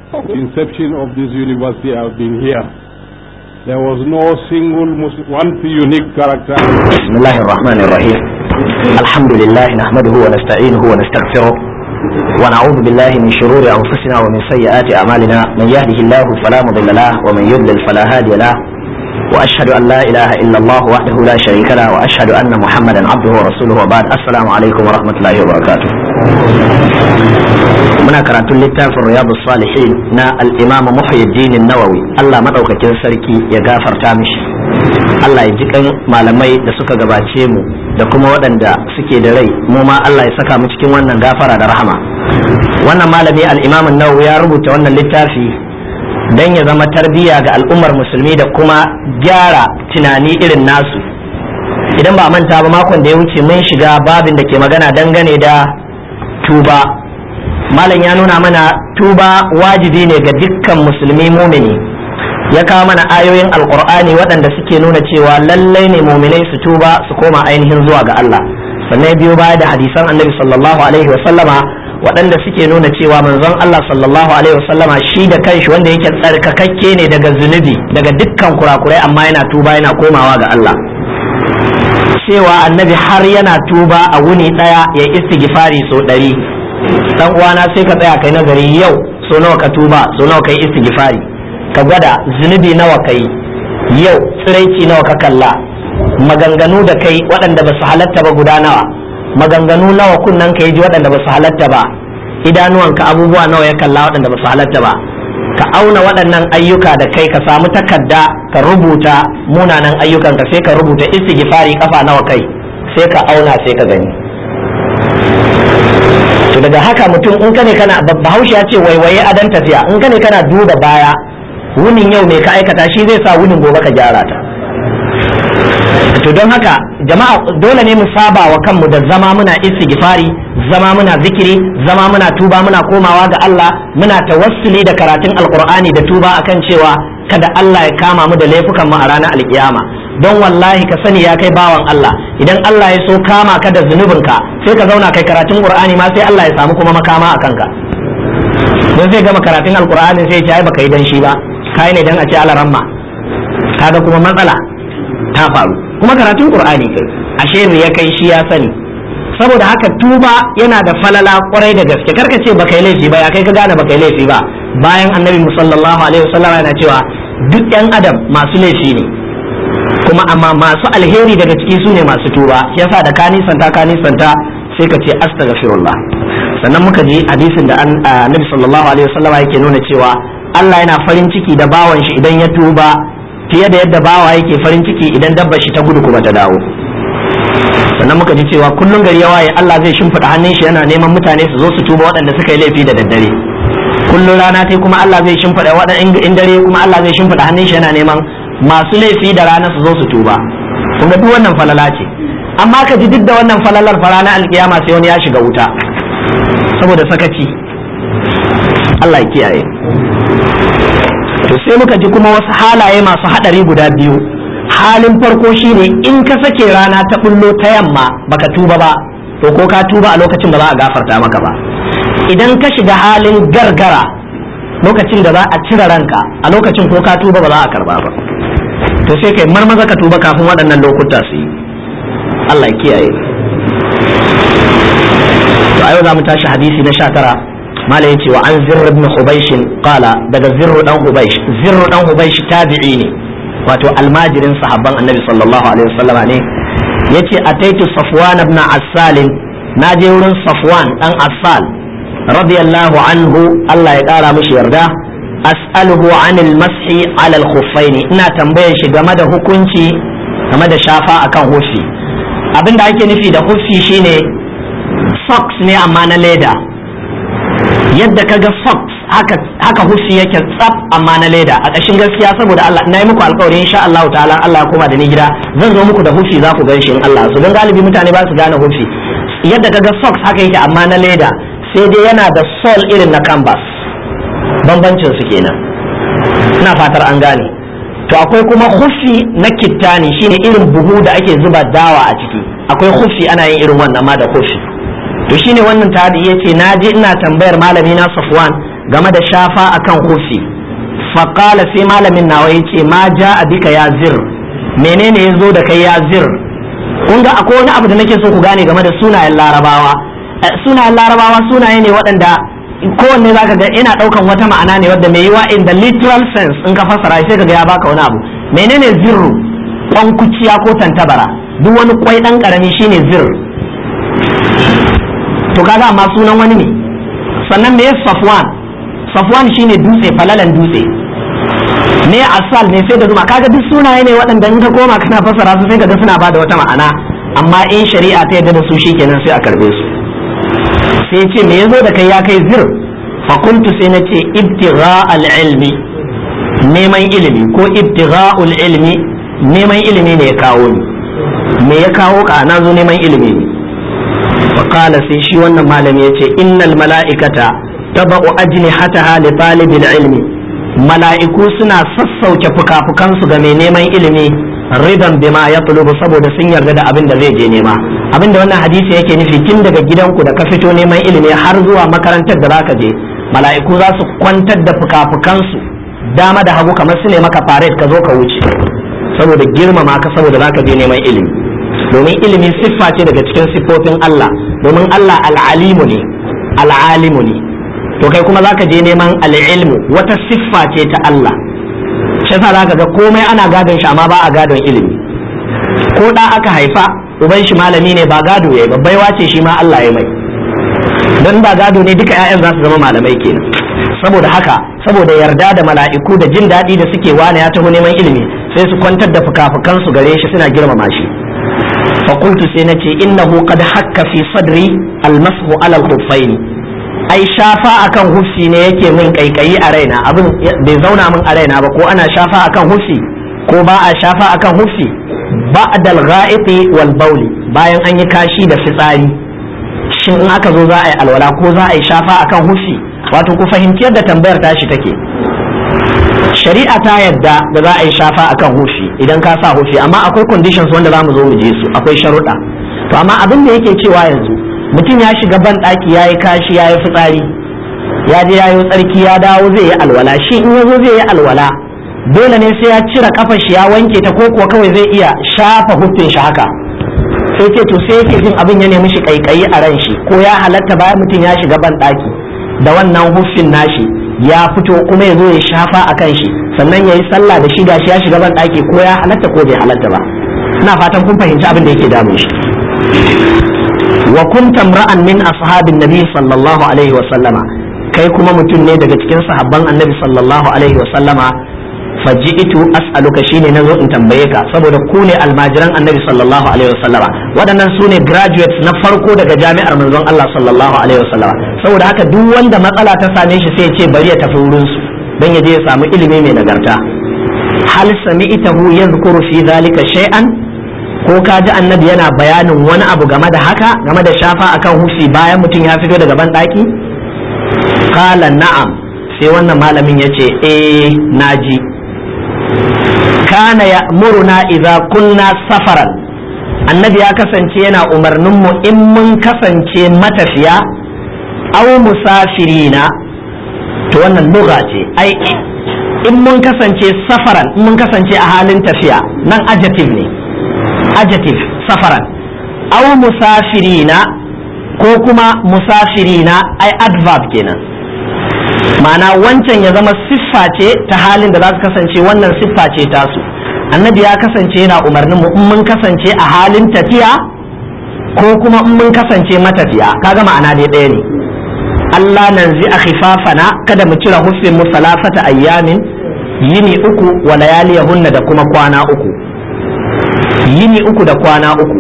inception of this university I've been here. There was no single Muslim, one unique character. بسم الله الرحمن الرحيم الحمد لله نحمده ونستعينه ونستغفره ونعوذ بالله من شرور أنفسنا ومن سيئات أعمالنا من يهده الله فلا مضل له ومن يضلل فلا هادي له وأشهد أن لا إله إلا الله وحده لا شريك له وأشهد أن محمدا عبده ورسوله وبعد السلام عليكم ورحمة الله وبركاته muna karatun littafin riyadu salihin na al-imam muhyiddin nawawi Allah madaukakin sarki ya gafarta mishi Allah ya ji kan malamai da suka gabace mu da kuma waɗanda suke da rai mu ma Allah ya saka mu cikin wannan gafara da rahama wannan malami al-imam nawawi ya rubuta wannan littafi dan ya zama tarbiyya ga al'ummar musulmi da kuma gyara tunani irin nasu idan ba manta ba makon da ya wuce mun shiga babin da ke magana dangane da tuba malam ya nuna mana tuba wajibi ne ga dukkan musulmi mumini ya kawo mana ayoyin alkur'ani waɗanda suke nuna cewa lallai ne muminai su tuba su koma ainihin zuwa ga Allah sannan biyo baya da hadisan annabi sallallahu alaihi wasallama waɗanda suke nuna cewa manzon Allah sallallahu alaihi wasallama shi da kanshi wanda yake tsarkakakke ne daga zunubi daga dukkan kurakurai amma yana tuba yana komawa ga Allah cewa annabi har yana tuba a wuni ɗaya ya istighfari so ɗari dan uwana sai ka tsaya kai nazari yau so nawa ka tuba so nawa kai istighfari ka gwada zunubi nawa kai yau tsiraici nawa ka kalla maganganu da kai waɗanda ba su halatta ba guda nawa maganganu nawa kunnan ka ji waɗanda ba su halatta ba idanuwanka abubuwa nawa ya kalla waɗanda ba su halatta ba ka auna waɗannan ayyuka da kai ka samu takarda ka rubuta munanan ayyukan ka sai ka rubuta istighfari kafa nawa kai sai ka auna sai ka gani to daga haka mutum in kane kana bahaushe ya ce waiwaye adan tafiya in kane kana duba baya wunin yau me ka aikata shi zai sa wunin gobe ka gyara ta to don haka jama'a dole ne mu saba wa kanmu da zama muna istighfari zama muna zikiri zama muna tuba muna komawa ga Allah muna tawassuli da karatun alqur'ani da tuba akan cewa kada Allah ya kama mu da laifukan mu a ranar alkiyama don wallahi ka sani ya kai bawan Allah idan Allah ya so kama ka da zunubinka sai ka zauna kai karatun qur'ani ma sai Allah ya samu kuma makama a kanka don zai gama karatun alqur'ani sai ya ce ai baka yi dan shi ba kai ne dan a ce alaramma kaga kuma matsala ta faru kuma karatun qur'ani kai ashe ne ya kai shi ya sani saboda haka tuba yana da falala kwarai da gaske karka ce baka yi laifi ba ya kai ka gane baka yi laifi ba bayan annabi sallallahu alaihi wasallam yana cewa duk yan adam masu laifi ne kuma amma masu alheri daga ciki su ne masu tuba shi yasa da ka nisanta ka nisanta sai ka ce astaghfirullah sannan muka ji hadisin da annabi sallallahu alaihi wasallam yake nuna cewa Allah yana farin ciki da bawan shi idan ya tuba fiye da yadda bawa yake farin ciki idan dabba shi ta gudu kuma ta dawo sannan muka ji cewa kullum gari ya waye Allah zai shimfiɗa hannun shi yana neman mutane su zo su tuba waɗanda suka yi laifi da daddare kullum rana ta kuma Allah zai shimfiɗa waɗanda in dare kuma Allah zai shimfiɗa hannun shi yana neman masu laifi da rana su zo su tuba kuma duk wannan falala ce amma ka ji duk da wannan falalar fa ranar alkiyama sai wani ya shiga wuta saboda sakaci Allah ya kiyaye to sai muka ji kuma wasu halaye masu hadari guda biyu halin farko shine in ka sake rana ta bullo ta yamma baka tuba ba to ko ka tuba a lokacin da za a gafarta maka ba idan ka shiga halin gargara lokacin da za a cire ranka a lokacin ko ka tuba ba za a karba ba to sai kai marmaza ka tuba kafin waɗannan lokuta su yi Allah ya kiyaye to a yau za mu tashi hadisi na sha tara mala ya ce wa an zirr ibn hubaysh qala daga zirr dan hubaysh zirr dan hubaysh tabi'i ne wato almajirin sahabban annabi sallallahu alaihi wasallam ne yace ataitu safwan ibn assal na je wurin safwan dan assal radiyallahu anhu Allah ya kara mishi yarda as'aluhu anil mashi ala al ina tambayar shi game da hukunci game da shafa akan hufi abinda ake nufi da hufi shine socks ne amma na leda yadda kaga socks haka haka hufi yake tsaf amma na leda a ƙashin gaskiya saboda Allah na yi muku alƙawari insha Allah ta'ala Allah ya koma da ni gida zan zo muku da hufi za ku gan shi in Allah su don galibi mutane ba su gane hufi yadda kaga socks haka yake amma na leda sai dai yana da sol irin na canvas bambancin su kenan ina fatar an gane to akwai kuma hufi na kittani shine irin buhu da ake zuba dawa a ciki akwai hufi ana yin irin wannan ma da hufi to shine wannan tabi yace na je ina tambayar malami na Safwan game da shafa akan hufi faƙala sai malamin nawa ya ce ma ja a bika ya zir menene ya zo da kai ya zir kun ga akwai wani abu da nake so ku gane game da sunayen larabawa sunayen larabawa sunaye ne waɗanda kowanne zaka ga ina ɗaukan wata ma'ana ne wadda mai yiwa in the literal sense in ka fassara sai ka ga ya baka wani abu menene zirru kuciya ko tantabara duk wani kwai ɗan ƙarami shine zir to kaga amma sunan wani ne sannan me safwan safwan shine dutse falalan dutse ne asal ne sai da zuma kaga duk sunaye ne waɗanda in ka koma kana fassara su sai ka ga suna bada wata ma'ana amma in shari'a ta yarda da su shikenan sai a karbe su sai ce me yazo da kai ya kai zir fa kuntu sai na ce ibtigha al-ilmi neman ilimi ko ibtigha'ul ilmi neman ilimi ne ya kawo ni me ya kawo ka na zo neman ilimi ne fa qala sai shi wannan malami yace innal mala'ikata taba'u ajnihataha li talibil ilmi mala'iku suna sassauke fuka-fukansu ga mai neman ilimi ridan bima ya tulubu saboda sun yarda da abin da zai je nema abin da wannan hadisi yake nufi tun daga gidanku da ka fito neman ilimi har zuwa makarantar da zaka je mala'iku za su kwantar da fuka-fukansu dama da hagu kamar su ne maka faret ka zo ka wuce saboda girmama ka saboda zaka je neman ilimi domin ilimi siffa ce daga cikin siffofin Allah domin Allah al'alimu ne al'alimu ne to kai kuma zaka je neman al'ilmu wata siffa ce ta Allah shi yasa zaka ga komai ana gadon shi amma ba a gadon ilimi ko da aka haifa uban shi malami ne ba gado yayi babbai wace shi ma Allah ya mai dan ba gado ne duka ƴaƴan za su zama malamai kenan saboda haka saboda yarda da mala'iku da jin daɗi da suke wani ya taho neman ilimi sai su kwantar da fuka-fukan su gare shi suna girmama shi fa qultu sai nace innahu qad hakka fi sadri almashu ala al-khuffaini ai shafa akan hufsi ne yake min kaikayi a raina abin bai zauna min a raina ba ko ana shafa akan hufsi ko ba a shafa akan hufsi ba'dal gha'iti wal bauli bayan an yi kashi da fitsari shin in aka zo za a yi alwala ko za a yi shafa akan hufsi wato ku fahimci yadda tambayar tashi take shari'a ta yadda da za a yi shafa akan hufi idan ka sa hufi amma akwai conditions wanda za mu zo mu je su akwai sharuɗa to amma abin da yake cewa yanzu mutum ya shiga ban ɗaki ya yi kashi ya yi fitsari ya je ya yi tsarki ya dawo zai yi alwala shi in ya zo zai yi alwala dole ne sai ya cire kafar shi ya wanke ta ko kuwa kawai zai iya shafa hufin shi haka sai ce to sai yake jin abin ya nemi shi kaikayi a ran shi ko ya halatta bayan mutum ya shiga ban ɗaki da wannan hufin nashi ya fito kuma ya zo ya shafa a kan shi sannan ya yi sallah da shi gashi ya shiga ban ɗaki ko ya halatta ko bai halatta ba ina fatan kun fahimci abin da yake damun shi wa kunta ra'an min ashabin nabi sallallahu alaihi wa sallama kai kuma mutum ne daga cikin sahabban annabi sallallahu alaihi wa sallama faji'tu as'aluka shine nazo in tambaye ka saboda ku ne almajiran annabi sallallahu alaihi wa sallama waɗannan su ne graduates na farko daga jami'ar manzon Allah sallallahu alaihi wa sallama saboda haka duk wanda matsala ta same shi sai ya ce bari ya tafi wurin su dan ya je ya samu ilimi mai nagarta hal sami'tahu yadhkuru fi dhalika shay'an ko ka ji annabi yana bayanin wani abu game da haka game da shafa akan hufi bayan mutum ya fito daga ban daki qala na'am sai wannan malamin ya ce eh naji kana ya'muruna idza kunna safaran annabi ya kasance yana umarnin mu in mun kasance matafiya aw musafirina to wannan lugha ce ai in mun kasance safaran in mun kasance a halin tafiya nan adjective ne adjective safaran aw musafirina ko kuma musafirina ai adverb kenan ma'ana wancan ya zama siffa ce ta halin da za su kasance wannan siffa ce tasu annabi ya kasance yana umarnin mu in mun kasance a halin tafiya ko kuma in mun kasance matafiya kaga ma'ana dai ɗaya ne Allah nan zai a khifafana kada mu cire hufin mu salafata ayyamin yini uku wa layaliyahunna da kuma kwana uku yini uku da kwana uku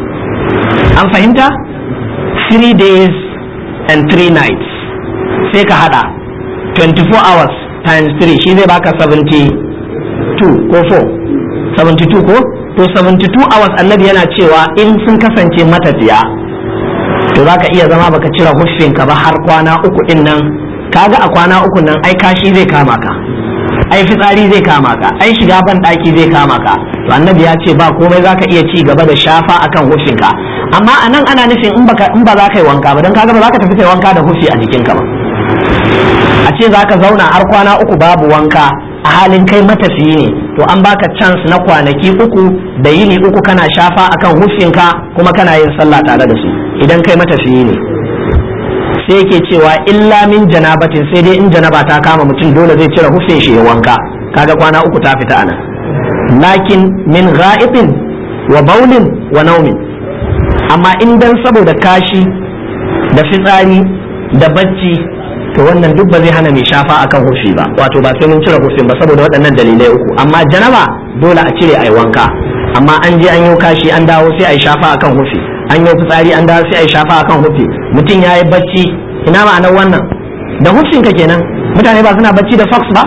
an fahimta three days and three nights sai ka hada 24 hours times 3 shi zai baka 72 ko 4 72 ko to 72 hours annabi yana cewa in sun kasance matafiya to za ka iya zama baka cire huffinka ba har kwana uku din nan kaga a kwana uku nan ai kashi zai kama ka ai fitsari zai kama ka ai shiga ban daki zai kama ka to annabi ya ce ba komai zaka iya ci gaba da shafa akan huffinka amma anan ana nufin in baka in ba za ka yi wanka ba dan kaga ba za ka tafi kai wanka da huffi a jikinka ba a ce za ka zauna har kwana uku babu wanka a halin kai matafiyi ne to an baka chance na kwanaki uku da yini uku kana shafa akan hufinka kuma kana yin sallah tare da su idan kai matafiyi ne sai yake cewa illa min janabatin sai dai in janaba ta kama mutum dole zai cire hufin shi ya wanka kaga kwana uku ta fita anan lakin min gha'itin wa baulin wa naumin amma in dan saboda kashi da fitsari da bacci to wannan duk ba zai hana mai shafa akan hufi ba wato ba sai mun cire hufin ba saboda waɗannan dalilai uku amma janaba dole a cire ai wanka amma an je an yi kashi an dawo sai ai shafa akan hufi an yi fitsari an dawo sai ai shafa akan hufi mutum ya yi bacci ina ma'anar wannan da hufin ka kenan mutane ba suna bacci da fox ba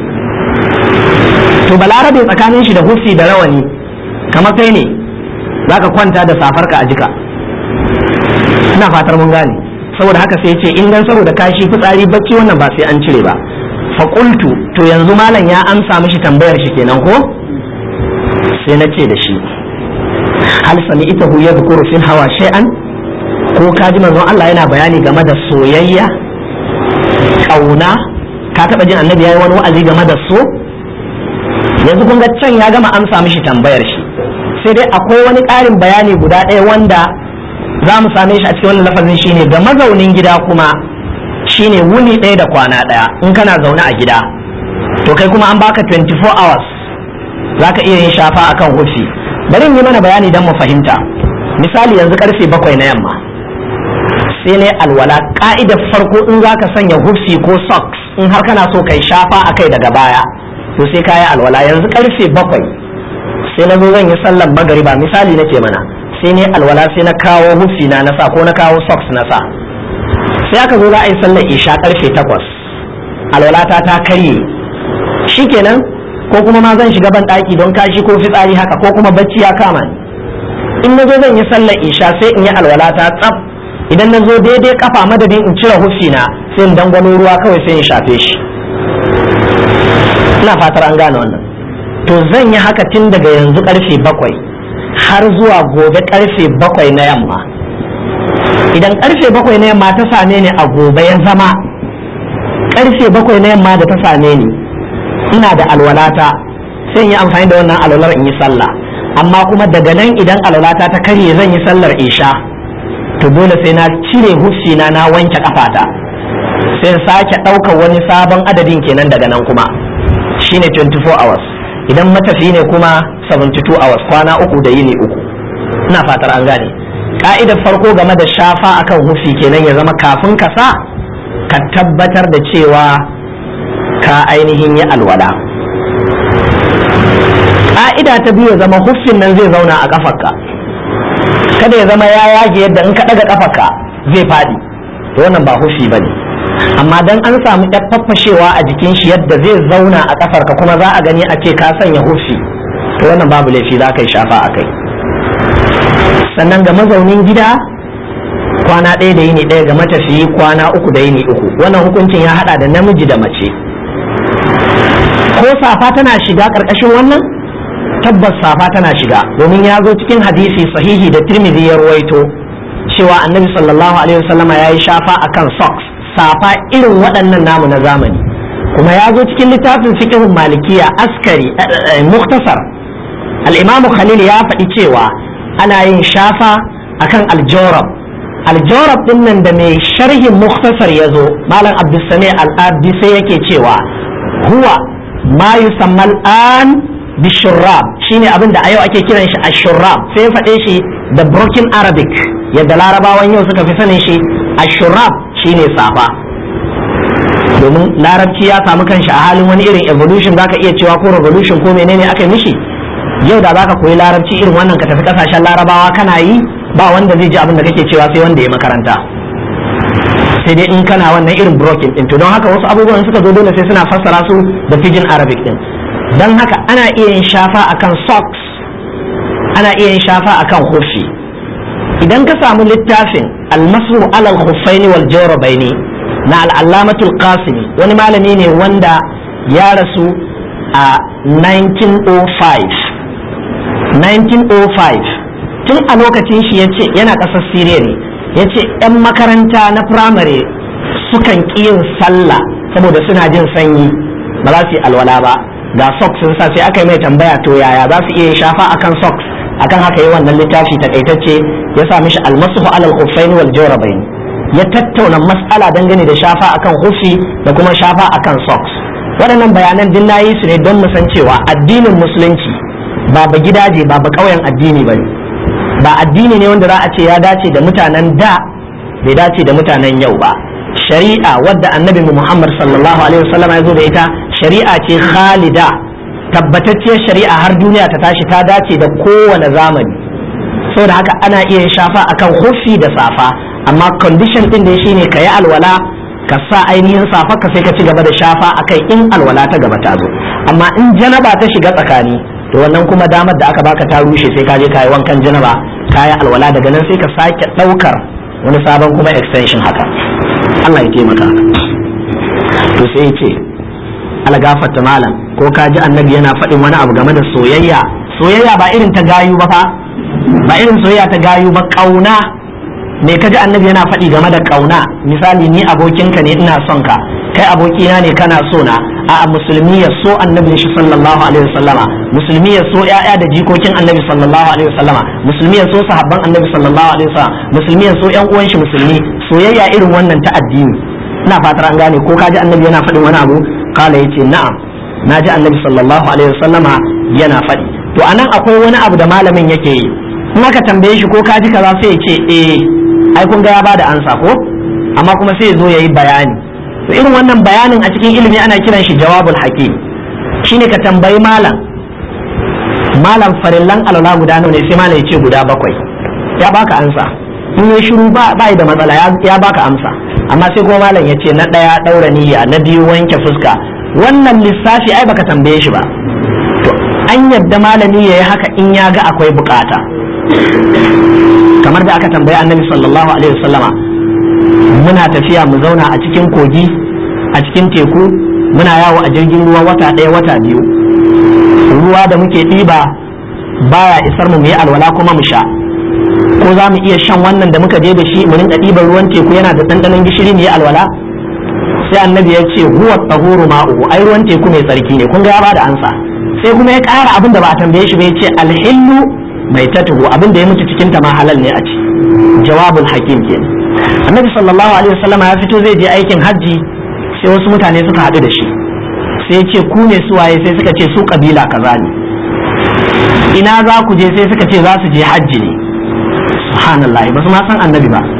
to balarabe tsakanin shi da hufi da rawani kamar kai ne zaka kwanta da safarka a jika ina fatar mun gane saboda haka sai ce in dan saboda kashi fitsari bacci wannan ba sai an cire ba faƙultu to yanzu malam ya amsa mishi tambayar shi kenan ko sai na ce da shi hal sami ita hu ya bukuru fil hawa shay'an ko ka ji manzon Allah yana bayani game da soyayya kauna ka taba jin annabi yayi wani wa'azi game da so yanzu kun ga can ya gama amsa mishi tambayar shi sai dai akwai wani ƙarin bayani guda ɗaya wanda za mu same shi a cikin wannan lafazin shine ga mazaunin gida kuma shine wuni ɗaya da kwana ɗaya in kana zaune a gida to kai kuma an baka 24 hours za ka iya yin shafa akan hufi bari in yi mana bayani don mu fahimta misali yanzu karfe bakwai na yamma sai ne alwala ka'idar farko in za ka sanya hufi ko socks in har kana so kai shafa a kai daga baya to sai ka yi alwala yanzu karfe bakwai sai na zo zan yi sallar magariba misali nake mana sai ne alwala sai na kawo hufi na nasa ko na kawo socks na sa sai aka zo za a yi sallar isha karfe takwas alwalata ta karye shikenan ko kuma ma zan shiga ban ɗaki don kashi ko fitsari haka ko kuma bacci ya kama ni in na zo zan yi sallar isha sai in yi alwalata tsaf idan na zo daidai kafa madadin in cire hufi na sai in dangwalo ruwa kawai sai in shafe shi ina fatar an gane wannan to zan yi haka tun daga yanzu karfe bakwai har zuwa gobe karfe bakwai na yamma idan karfe bakwai na yamma ta same ni a gobe ya zama karfe bakwai na yamma da ta same ni ina da alwalata sai in yi amfani da wannan alwalar in yi sallah amma kuma daga nan idan alwalata ta karye zan yi sallar isha to dole sai na cire huffi na na wanke kafata sai sake ɗaukar wani sabon adadin kenan daga nan kuma shine 24 hours idan matafi ne kuma 72 hours kwana uku da yini uku ina fatar an gane ka'idar farko game da shafa akan hufi kenan ya zama kafin ka sa ka tabbatar da cewa ka ainihin yi alwala ka'ida ta biyu ya zama huffin nan zai zauna a kafarka kada ya zama ya yage yadda in ka ɗaga kafarka zai faɗi to wannan ba huffi ba ne amma dan an samu ɗan faffashewa a jikin shi yadda zai zauna a kafarka kuma za a gani a ce ka sanya huffi to wannan babu laifi za ka yi shafa a kai sannan ga mazaunin gida kwana ɗaya da yini ɗaya ga matafiyi kwana uku da yini uku wannan hukuncin ya haɗa da namiji da mace ko safa tana shiga ƙarƙashin wannan tabbas safa tana shiga domin ya zo cikin hadisi sahihi da tirmidhi ya ruwaito cewa annabi sallallahu alaihi wasallama ya yi shafa akan socks safa irin waɗannan namu na zamani kuma ya zo cikin littafin fiqhun malikiya askari muktasar al-imam khalil ya faɗi cewa ana yin shafa akan aljawrab aljawrab din nan da mai sharhin muktasar ya zo malam abdulsami al-abdi sai yake cewa huwa ma yusamma al-an bishurrab shine abin da a yau ake kiran shi ashurrab sai ya faɗe shi da broken arabic yadda larabawan yau suka fi sanin shi ashurrab shine safa domin larabci ya samu kanshi a halin wani irin evolution zaka iya cewa ko revolution ko menene aka yi mishi yau da zaka koyi larabci irin wannan ka tafi kasashen larabawa kana yi ba wanda zai ji abin da kake cewa sai wanda ya makaranta sai dai in kana wannan irin broken din to don haka wasu abubuwan suka zo dole sai suna fassara su da pidgin arabic din don haka ana iya yin shafa akan socks ana iya yin shafa akan hufi idan ka samu littafin almasu alal khuffaini wal jawrabaini na al'allamatul qasimi wani malami ne wanda ya rasu a 1905 1905 tun a lokacin shi yace yana ƙasar siriya ne yace 'yan makaranta na firamare sukan ƙi yin sallah saboda suna jin sanyi ba za su yi alwala ba ga socks sun sa sai aka yi mai tambaya to yaya za su iya shafa akan socks akan haka yi wannan littafi takaitacce ya sa mishi almasuhu alal khuffaini wal jawrabain ya tattauna mas'ala dangane da shafa akan hufi da kuma shafa akan socks waɗannan bayanan din nayi su ne don mu san cewa addinin musulunci ba ba gidaje ba ba ƙauyen addini bane ba addini ne wanda za a ce ya dace da mutanen da bai dace da mutanen yau ba shari'a wadda annabi Muhammad sallallahu alaihi wasallam ya zo da ita shari'a ce khalida tabbatacciyar shari'a har duniya ta tashi ta dace da kowane zamani saboda haka ana iya shafa akan hufi da safa amma condition din da shine ka yi alwala ka sa ainihin safa ka sai ka ci gaba da shafa akai in alwala ta gaba ta zo amma in janaba ta shiga tsakani to wannan kuma damar da aka baka ta rushe sai ka je ka yi wankan janaba ka yi alwala daga nan sai ka sake ɗaukar wani sabon kuma extension haka Allah ya taimaka to sai ya ce algafata malam ko ka ji annabi yana faɗin wani abu game da soyayya soyayya ba irin ta gayu ba fa ba irin soyayya ta gayu ba kauna me ka ji annabi yana faɗi game da kauna misali ni abokinka ne ina son ka kai abokina ne kana so na a musulmi ya so annabi shi sallallahu alaihi wasallama musulmi ya so ya'ya da jikokin annabi sallallahu alaihi wasallama musulmi ya so sahabban annabi sallallahu alaihi wasallama musulmi ya so yan uwan shi musulmi soyayya irin wannan ta addini ina fatar an gane ko kaji annabi yana faɗin wani abu kala yace na'am naji annabi sallallahu alaihi wasallama yana faɗi to anan akwai wani abu da malamin yake yi in aka tambaye shi ko kaji kaza sai ya ce eh ai kun ga ya bada ansa ko amma kuma sai ya zo yayi bayani to irin wannan bayanin a cikin ilimi ana kiran shi jawabul hakim shine ka tambayi malam malam farillan alwala guda nawa ne sai malam ya ce guda bakwai ya baka ansa in ya shiru ba ba da matsala ya baka amsa amma sai kuma malam ya ce na ɗaya ɗaura niyya na biyu wanke fuska wannan lissafi ai baka tambaye shi ba to an yadda malami ya yi haka in ya ga akwai bukata kamar da aka tambayi annabi sallallahu alaihi wasallama muna tafiya mu zauna a cikin kogi a cikin teku muna yawo a jirgin ruwa wata ɗaya wata biyu ruwa da muke ɗiba baya isar mu mu yi alwala kuma mu sha ko za mu iya shan wannan da muka je da shi mu rinka ɗiban ruwan teku yana da ɗanɗanon gishiri mu yi alwala sai annabi ya ce huwa tsahuru ma'uhu ai ruwan teku mai tsarki ne kun ga ya bada ansa sai kuma ya ƙara abin da ba a tambaye shi ba ya ce alhillu mai tatuhu abin da ya mutu cikin ta ma halal ne a ci jawabul hakim ke annabi sallallahu alaihi wasallama ya fito zai je aikin hajji sai wasu mutane suka haɗu da shi sai ya ce ku ne suwaye sai suka ce su kabila kaza ne ina za ku je sai suka ce za su je hajji ne subhanallah ba su ma san annabi ba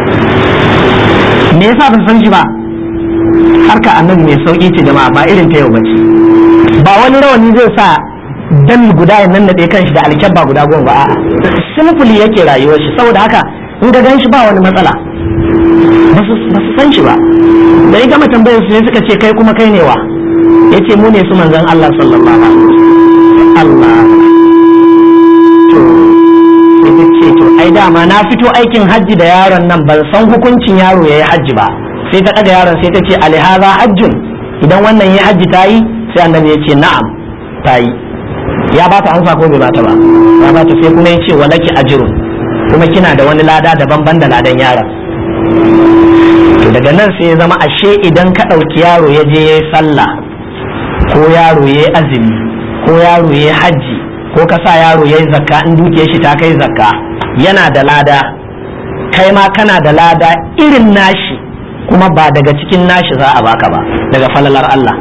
me yasa ba san shi ba harka annabi mai sauki ce jama'a ba irin ta yau ba ce ba wani rawani zai sa dan guda ya nan kan kanshi da alkyabba guda goma ba a'a simfuli yake rayuwar shi saboda haka in ga gan shi ba wani matsala ba su san shi ba da ya gama tambayar su ne suka ce kai kuma kai ne wa yace mu ne su manzon Allah sallallahu alaihi wasallam Allah to sai ta ce to ai dama na fito aikin hajji da yaron nan ban san hukuncin yaro yayi hajji ba sai ta ɗaga yaron sai ta ce alihaza hajjun idan wannan ya hajji ta yi sai annabi ya ce na'am ta yi ya ba ta amsa ko bai ba ta ba ya ba ta sai kuma ya ce walaki ajrun kuma kina da wani lada daban ban da ladan yaron to daga nan sai ya zama ashe idan ka ɗauki yaro ya je ya yi sallah ko yaro ya yi azumi ko yaro ya yi hajji ko ka sa yaro ya yi zakka in dukiyar shi ta kai zakka yana da lada kai ma kana da lada irin nashi kuma ba daga cikin nashi za a baka ba daga falalar Allah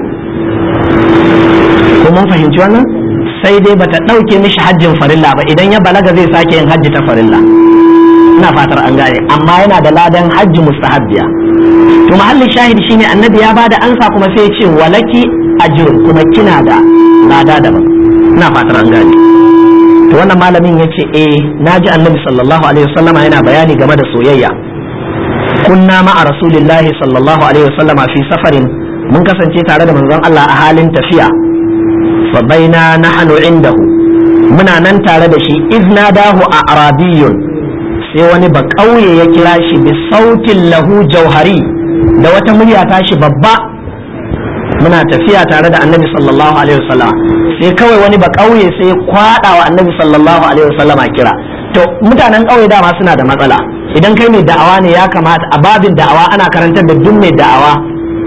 ko mun fahimci wannan sai dai bata ɗauke mishi hajjin farilla ba idan ya balaga zai sake yin hajji ta farilla ina fatar an gane amma yana da ladan hajji mustahabbiya to mahallin shahid shine annabi ya bada ansa kuma sai ya ce walaki ajrun kuma kina da lada daban ina fatar an gane to wannan malamin ya ce eh naji annabi sallallahu alaihi wasallama yana bayani game da soyayya kunna ma'a rasulillahi sallallahu alaihi wasallam fi safarin mun kasance tare da manzon Allah a halin tafiya fa baina nahnu indahu muna nan tare da shi izna dahu a arabiyun sai wani ba kauye ya kira shi bi sautin lahu jauhari da wata murya tashi babba muna tafiya tare da annabi sallallahu alaihi wasallam sai kawai wani ba kauye sai ya kwada wa annabi sallallahu alaihi wasallam kira to mutanen kauye dama suna da matsala idan kai mai da'awa ne ya kamata a babin da'awa ana karantar da duk mai da'awa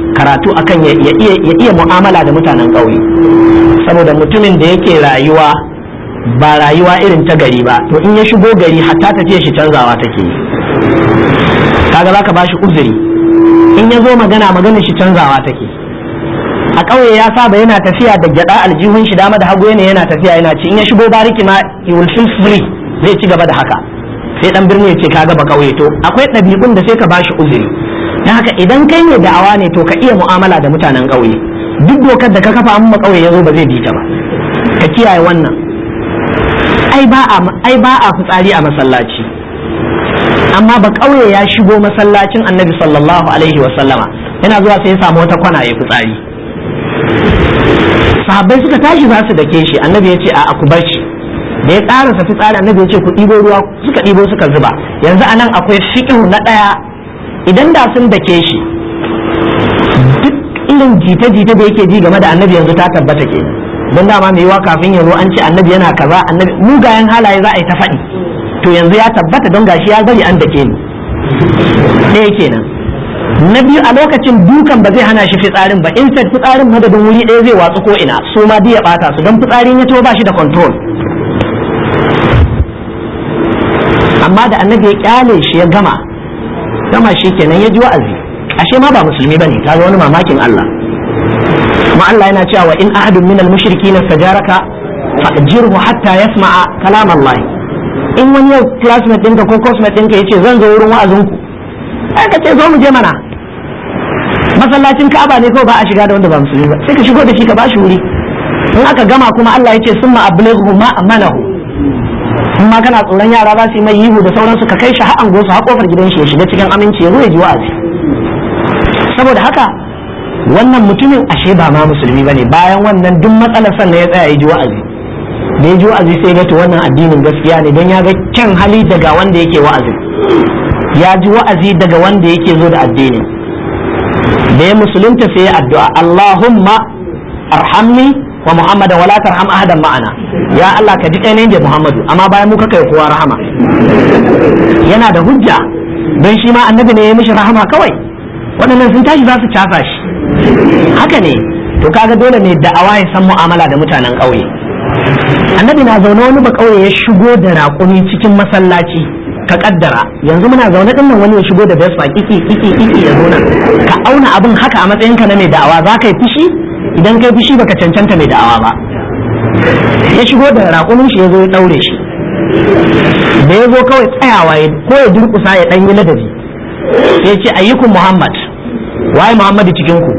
karatu akan ya iya mu'amala da mutanen ƙauye saboda mutumin da yake rayuwa ba rayuwa irin ta gari ba to in ya shigo gari hatta tafiya shi canzawa take yi kaga zaka bashi uzuri in ya zo magana maganar shi canzawa take a ƙauye ya saba yana tafiya da gyada aljihun shi dama da hagu yana yana tafiya yana ci in ya shigo bariki ma he will feel free zai ci gaba da haka sai dan birni ya ce kaga ba ƙauye to akwai ɗabi'un da sai ka bashi uzuri dan haka idan kai ne da'awa ne to ka iya mu'amala da mutanen ƙauye duk dokar da ka kafa amma ƙauye ya zo ba zai bi ta ba ka kiyaye wannan ai ba a ai ba a fitsari a masallaci amma ba ƙauye ya shigo masallacin annabi sallallahu alaihi wa sallama yana zuwa sai ya samu wata kwana ya fitsari sahabbai suka tashi za su dake shi annabi ya ce a ku bar shi da ya karasa fitsari annabi ya ce ku ɗibo ruwa suka ɗibo suka zuba yanzu anan akwai fiqhu na ɗaya idan da sun dake shi duk irin jita-jita da yake ji game da annabi yanzu ta tabbata ke don dama mai yiwa kafin yanzu an ce annabi yana kaza annabi mugayen halaye za a yi ta faɗi to yanzu ya tabbata don gashi ya bari an dake ni ɗaya kenan na biyu a lokacin dukan ba zai hana shi fitsarin ba in fitsarin madadin wuri ɗaya zai watsu ko ina su ma ya ɓata su don fitsarin ya to ba shi da control amma da annabi ya kyale shi ya gama gama shi kenan ya ji wa'azi ashe ma ba musulmi bane kaga wani mamakin Allah kuma Allah yana cewa in ahadun min al-mushrikeena sajaraka fa'jirhu hatta yasma'a kalam Allah in wani yau classmate ɗinka ko cosmate ɗinka yace zan zo wurin wa'azinku sai ka ce zo mu je mana masallacin Ka'aba ne kawai ba a shiga da wanda ba musulmi ba sai ka shigo da shi ka bashi wuri in aka gama kuma Allah ya ce summa ablighu ma amanahu in ma kana tsoron yara za su yi mai yihu da sauransu ka kai shi har ango su har kofar gidan shi ya shiga cikin aminci ya zo ya ji wa'azi saboda haka wannan mutumin ashe ba ma musulmi bane bayan wannan duk matsalar sannan ya tsaya ya ji wa'azi da ya ji wa'azi sai ga to wannan addinin gaskiya ne don ya ga kyan hali daga wanda yake wa'azi ya ji wa'azi daga wanda yake zo da addini da ya musulunta sai ya addu'a Allahumma arhamni wa Muhammadan wala tarham ahadan ma'ana ya Allah ka ji kai da Muhammadu amma bayan muka kai kowa rahama yana da hujja don shi ma annabi ne ya mishi rahama kawai waɗannan sun tashi za su casa shi haka ne to kaga dole ne da'awa ya san mu'amala da mutanen ƙauye annabi na zaune wani ba ƙauye ya shigo da raƙumi cikin masallaci ka kaddara yanzu muna zaune din nan wani ya shigo da vespa kiki kiki kiki ya zo nan ka auna abin haka a matsayinka na mai da'awa za ka yi fushi idan kai fushi baka cancanta mai da'awa ba ya shigo da raƙumin shi ya zo ya ɗaure shi da ya zo kawai tsayawa ya ko ya durƙusa ya ɗan yi ladabi sai ce ayyukun muhammad waye muhammadu cikin ku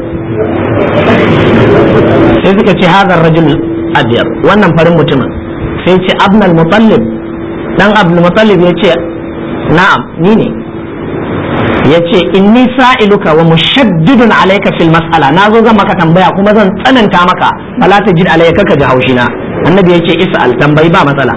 sai suka ce hazar rajul abiyar wannan farin mutumin sai ce abnal mutallib dan abdul mutallib ya ce na'am ni ne ya ce inni sa'iluka wa mushaddidun alayka fil mas'ala na zo zan maka tambaya kuma zan tsananta maka fala ta jid alayka ka ji haushina annabi ya ce is'al tambayi ba matsala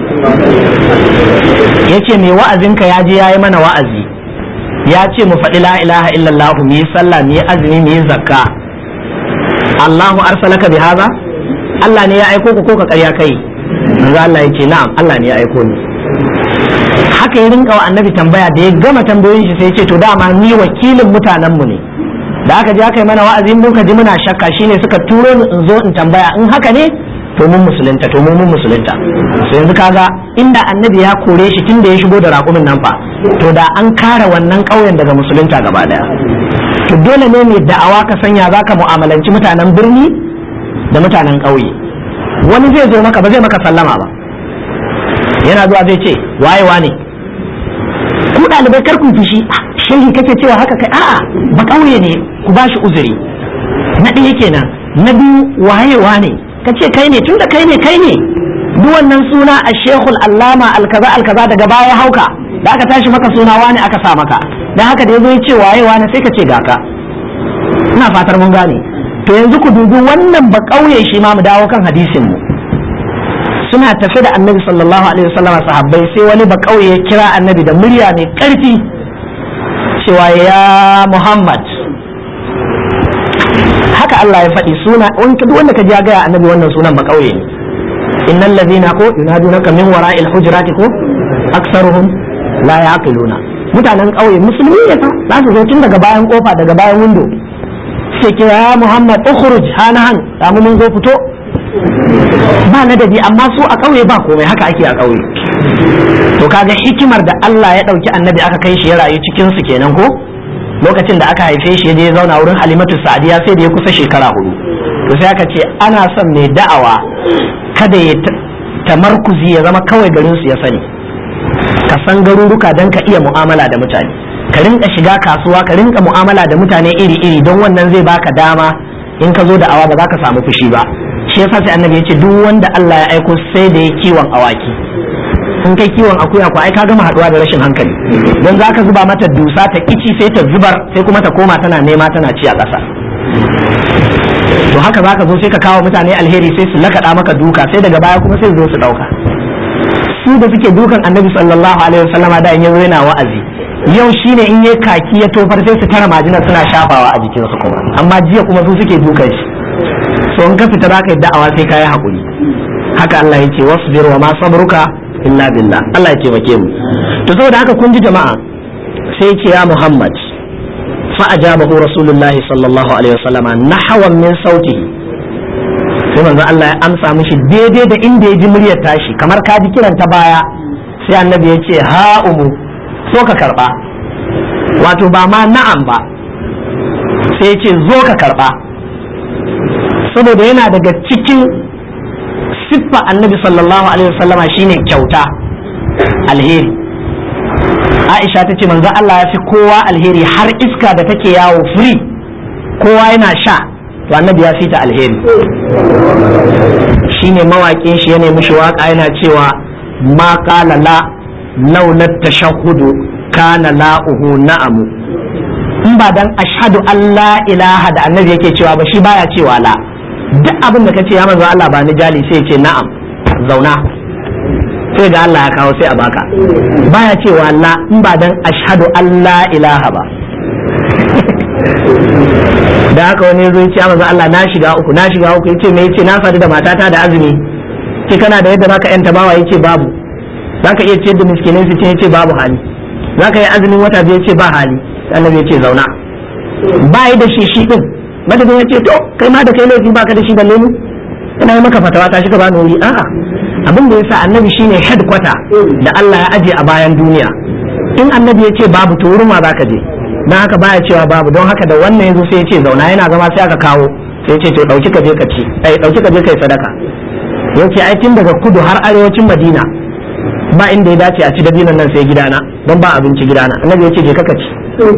ya ce mai wa'azinka ya je ya yi mana wa'azi ya ce mu faɗi la ilaha illallah mu yi sallah mu yi azumi mu yi zakka Allahu arsalaka bi haza Allah ne ya aiko ku ko ka ƙarya kai manzo Allah ya ce na'am Allah ne ya aiko ni haka ya rinka wa annabi tambaya da ya gama tambayoyin shi sai ya ce to dama ni wakilin mutanen mu ne da aka je aka yi mana wa'azi mun ka ji muna shakka shine suka turo ni in zo in tambaya in haka ne to mun musulunta to mun musulunta sai yanzu kaga inda annabi ya kore shi tun da ya shigo da raƙumin nan fa to da an kare wannan ƙauyen daga musulunta gaba daya to dole ne mai da'awa ka sanya zaka mu'amalanci mutanen birni da mutanen ƙauye wani zai zo maka ba zai maka sallama ba yana zuwa zai ce waye wane ku ɗalibai kar ku fushi shehi kake cewa haka kai a'a ba ƙauye ne ku ba shi uzuri na ɗaya kenan na biyu waye wane ka ce kai ne tunda kai ne kai ne duk wannan suna a shekul allama alkaza alkaza daga baya hauka da aka tashi maka suna wani aka sa maka dan haka da yazo ya ce waye wani sai ka ce ga ka ina fatar mun gane to yanzu ku dubi wannan ba kauye shi ma mu dawo kan hadisin mu suna tafi da annabi sallallahu alaihi wasallam sahabbai sai wani ba kauye ya kira annabi da murya mai karfi cewa ya muhammad haka Allah ya faɗi suna duk wanda ka ji gaya annabi wannan sunan ba kauye ne innal ladhina ko yunadunaka min wara'il hujurati ko aktsaruhum la yaqiluna mutanen kauye musulmi ne fa za su zo tun daga bayan kofa daga bayan windo sai ke ya Muhammad ukhruj hanahan samu mun zo fito ba ladabi amma su a ƙauye ba komai haka ake a ƙauye to kaga hikimar da Allah ya ɗauki annabi aka kai shi ya rayu cikin su kenan ko lokacin da aka haife shi ya je zauna wurin Halimatu Sa'diya sai da ya kusa shekara hudu to sai aka ce ana son mai da'awa kada ya tamarkuzi ya zama kawai garin su ya sani ka san garuruka don ka iya mu'amala da mutane ka rinka shiga kasuwa ka rinka mu'amala da mutane iri-iri don wannan zai baka dama in ka zo da awa ba za ka samu fushi ba shi yasa sai annabi ya ce duk wanda Allah ya aiko sai da ya kiwon awaki in kai kiwon akuya ko ai ka gama haduwa da rashin hankali don za ka zuba mata dusa ta kici sai ta zubar sai kuma ta koma tana nema tana ci a ƙasa to haka za ka zo sai ka kawo mutane alheri sai su lakaɗa maka duka sai daga baya kuma sai su zo su ɗauka su da suke dukan annabi sallallahu alaihi wasallama da in yanzu yana wa'azi yau shine in yi kaki ya tofar sai su tara majina suna shafawa a jikinsu kuma amma jiya kuma su suke dukan shi so in ka fita zaka yi da'awa sai ka yi hakuri haka Allah ya ce wasbir wa ma sabruka illa billah Allah ya taimake mu to saboda haka kun ji jama'a sai ya ce ya Muhammad fa ajabahu rasulullahi sallallahu alaihi wasallama nahwan min sautihi sai manzo Allah ya amsa mishi daidai da inda ya ji muryar tashi kamar ka ji kiran ta baya sai annabi ya ce ha umu so ka karba wato ba ma na'am ba sai ya ce zo ka karba saboda yana daga cikin siffa annabi sallallahu alaihi wasallama shine kyauta alheri aisha ta ce manzo Allah ya fi kowa alheri har iska da take yawo free kowa yana sha to annabi ya fita alheri shine mawaƙin shi ya nemi shi waka yana cewa ma qala la laula tashahhudu kana la'uhu na'amu in ba dan ashhadu an la ilaha da annabi yake cewa ba shi baya cewa la duk abin da kace ya manzo Allah ba ni jali sai ce na'am zauna sai ga Allah ya kawo sai a baka baya cewa la in ba dan ashhadu an la ilaha ba da haka wani zo ce manzo Allah na shiga uku na shiga uku yace me yace na sadu da matata da azumi ce kana da yadda zaka yanta bawa yace babu zaka iya ciyar da miskinai su ce yace babu hali zaka yi azumin wata biyu yace ba hali annabi yace zauna ba yi da shi shi din madadin yace to kai ma da kai laifi baka da shi balle mu ina yi maka fatawa ta shi ka bani wuri a'a abin da yasa annabi shine headquarter da Allah ya aje a bayan duniya in annabi yace babu to wurin ma zaka je dan haka baya cewa babu don haka da wannan yazo sai ya ce zauna yana zama sai aka kawo sai ya ce to dauki ka je ka ci ai dauki ka je kai sadaka yace ai tun daga kudu har arewacin Madina ba inda ya dace a ci dabinan nan sai gidana don ba abinci gidana annabi ya ce je ka ci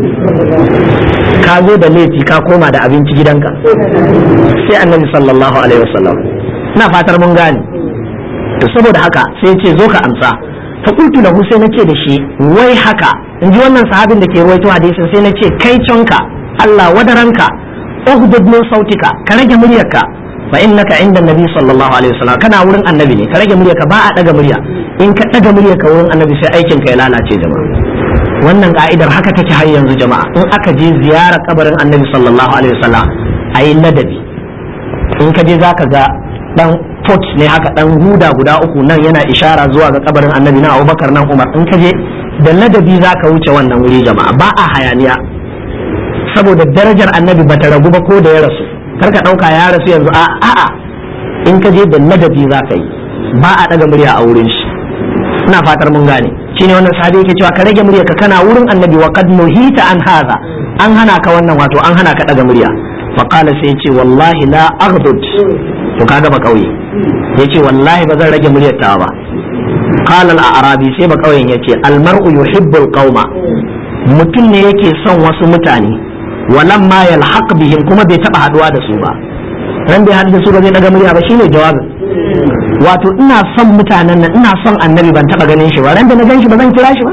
ka zo da laifi ka koma da abinci gidanka sai annabi sallallahu alaihi wasallam ina fatar mun gane to saboda haka sai ya ce zo ka amsa fa qultu lahu sai nace da shi wai haka in ji wannan sahabin da ke ruwaito hadisin sai nace kai canka Allah wadaranka ughdud min sautika ka rage muryarka fa innaka inda nabi sallallahu alaihi wasallam kana wurin annabi ne ka rage muryarka ba a daga murya in ka daga muryarka wurin annabi sai aikin ka ya lalace jama'a wannan ka'idar haka take har yanzu jama'a in aka je ziyara kabarin annabi sallallahu alaihi wasallam ayi ladabi in ka je zaka ga dan pot ne haka dan huda guda uku nan yana ishara zuwa ga kabarin annabi na Abubakar nan Umar in ka je da ladabi zaka wuce wannan wuri jama'a ba a hayaniya saboda darajar annabi bata ragu ba ko da ya rasu kar ka ɗauka ya rasu yanzu a a'a in ka je da ladabi za ka yi ba a ɗaga murya a wurin shi ina fatar mun gane shine wannan sahabi yake cewa ka rage murya ka kana wurin annabi wa qad nuhita an hadha an hana ka wannan wato an hana ka ɗaga murya fa qala sai yace wallahi la aghdud to kaga ba kauye yace wallahi ba zan rage muryar ta ba qala al a'rabi sai ba kauyen yace al mar'u yuhibbul qauma mutum ne yake son wasu mutane walamma yalhaq bihim kuma bai taba haduwa da su ba ran bai haɗu da su ba zai daga murya ba shine jawabin wato ina son mutanen nan ina son annabi ban taba ganin shi ba ran da na gan shi ba zan kira shi ba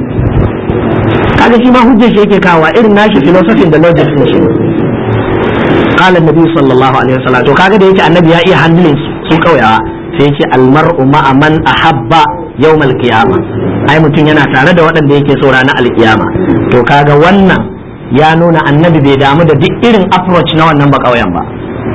kaga shi ma hujjar shi yake kawo irin nashi philosophy da logic din shi qala annabi sallallahu alaihi wasallam to kaga da yake annabi ya iya handling su kauyawa sai yake almar'u ma'a man ahabba yawmal qiyama ai mutum yana tare da waɗanda yake so ranar alkiyama to kaga wannan ya nuna annabi bai damu da duk irin approach na wannan bakauyen ba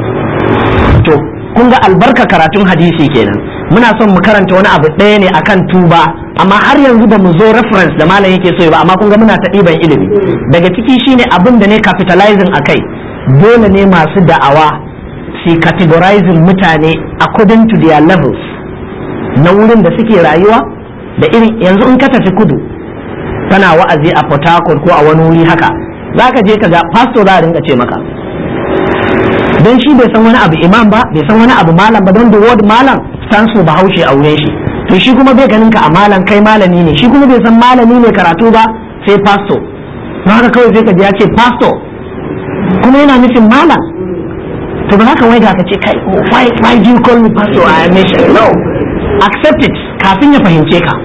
to kun ga albarka karatun hadisi kenan muna son mu karanta wani abu ɗaya ne akan tuba amma har yanzu ba mu zo reference da malam yake so ba amma kun ga muna ta ɗiban ilimi daga ciki shine abin da ne capitalizing a kai dole ne masu da'awa su categorizing mutane according to their levels na wurin da suke rayuwa da irin yanzu in ka tafi kudu kana wa'azi a Port Harcourt ko a wani wuri haka za ka je ka ga pastor za a rinka ce maka don shi bai san wani abu imam ba bai san wani abu malam ba don the word malam stands for bahaushe a wurin shi to shi kuma bai ganin ka a malam kai malami ne shi kuma bai san malami ne karatu ba sai pastor na haka kawai sai ka ji ya ce pastor kuma yana nufin malam to ba haka wai ga ka ce kai why why do you call me pastor I am no accept it kafin ya fahimce ka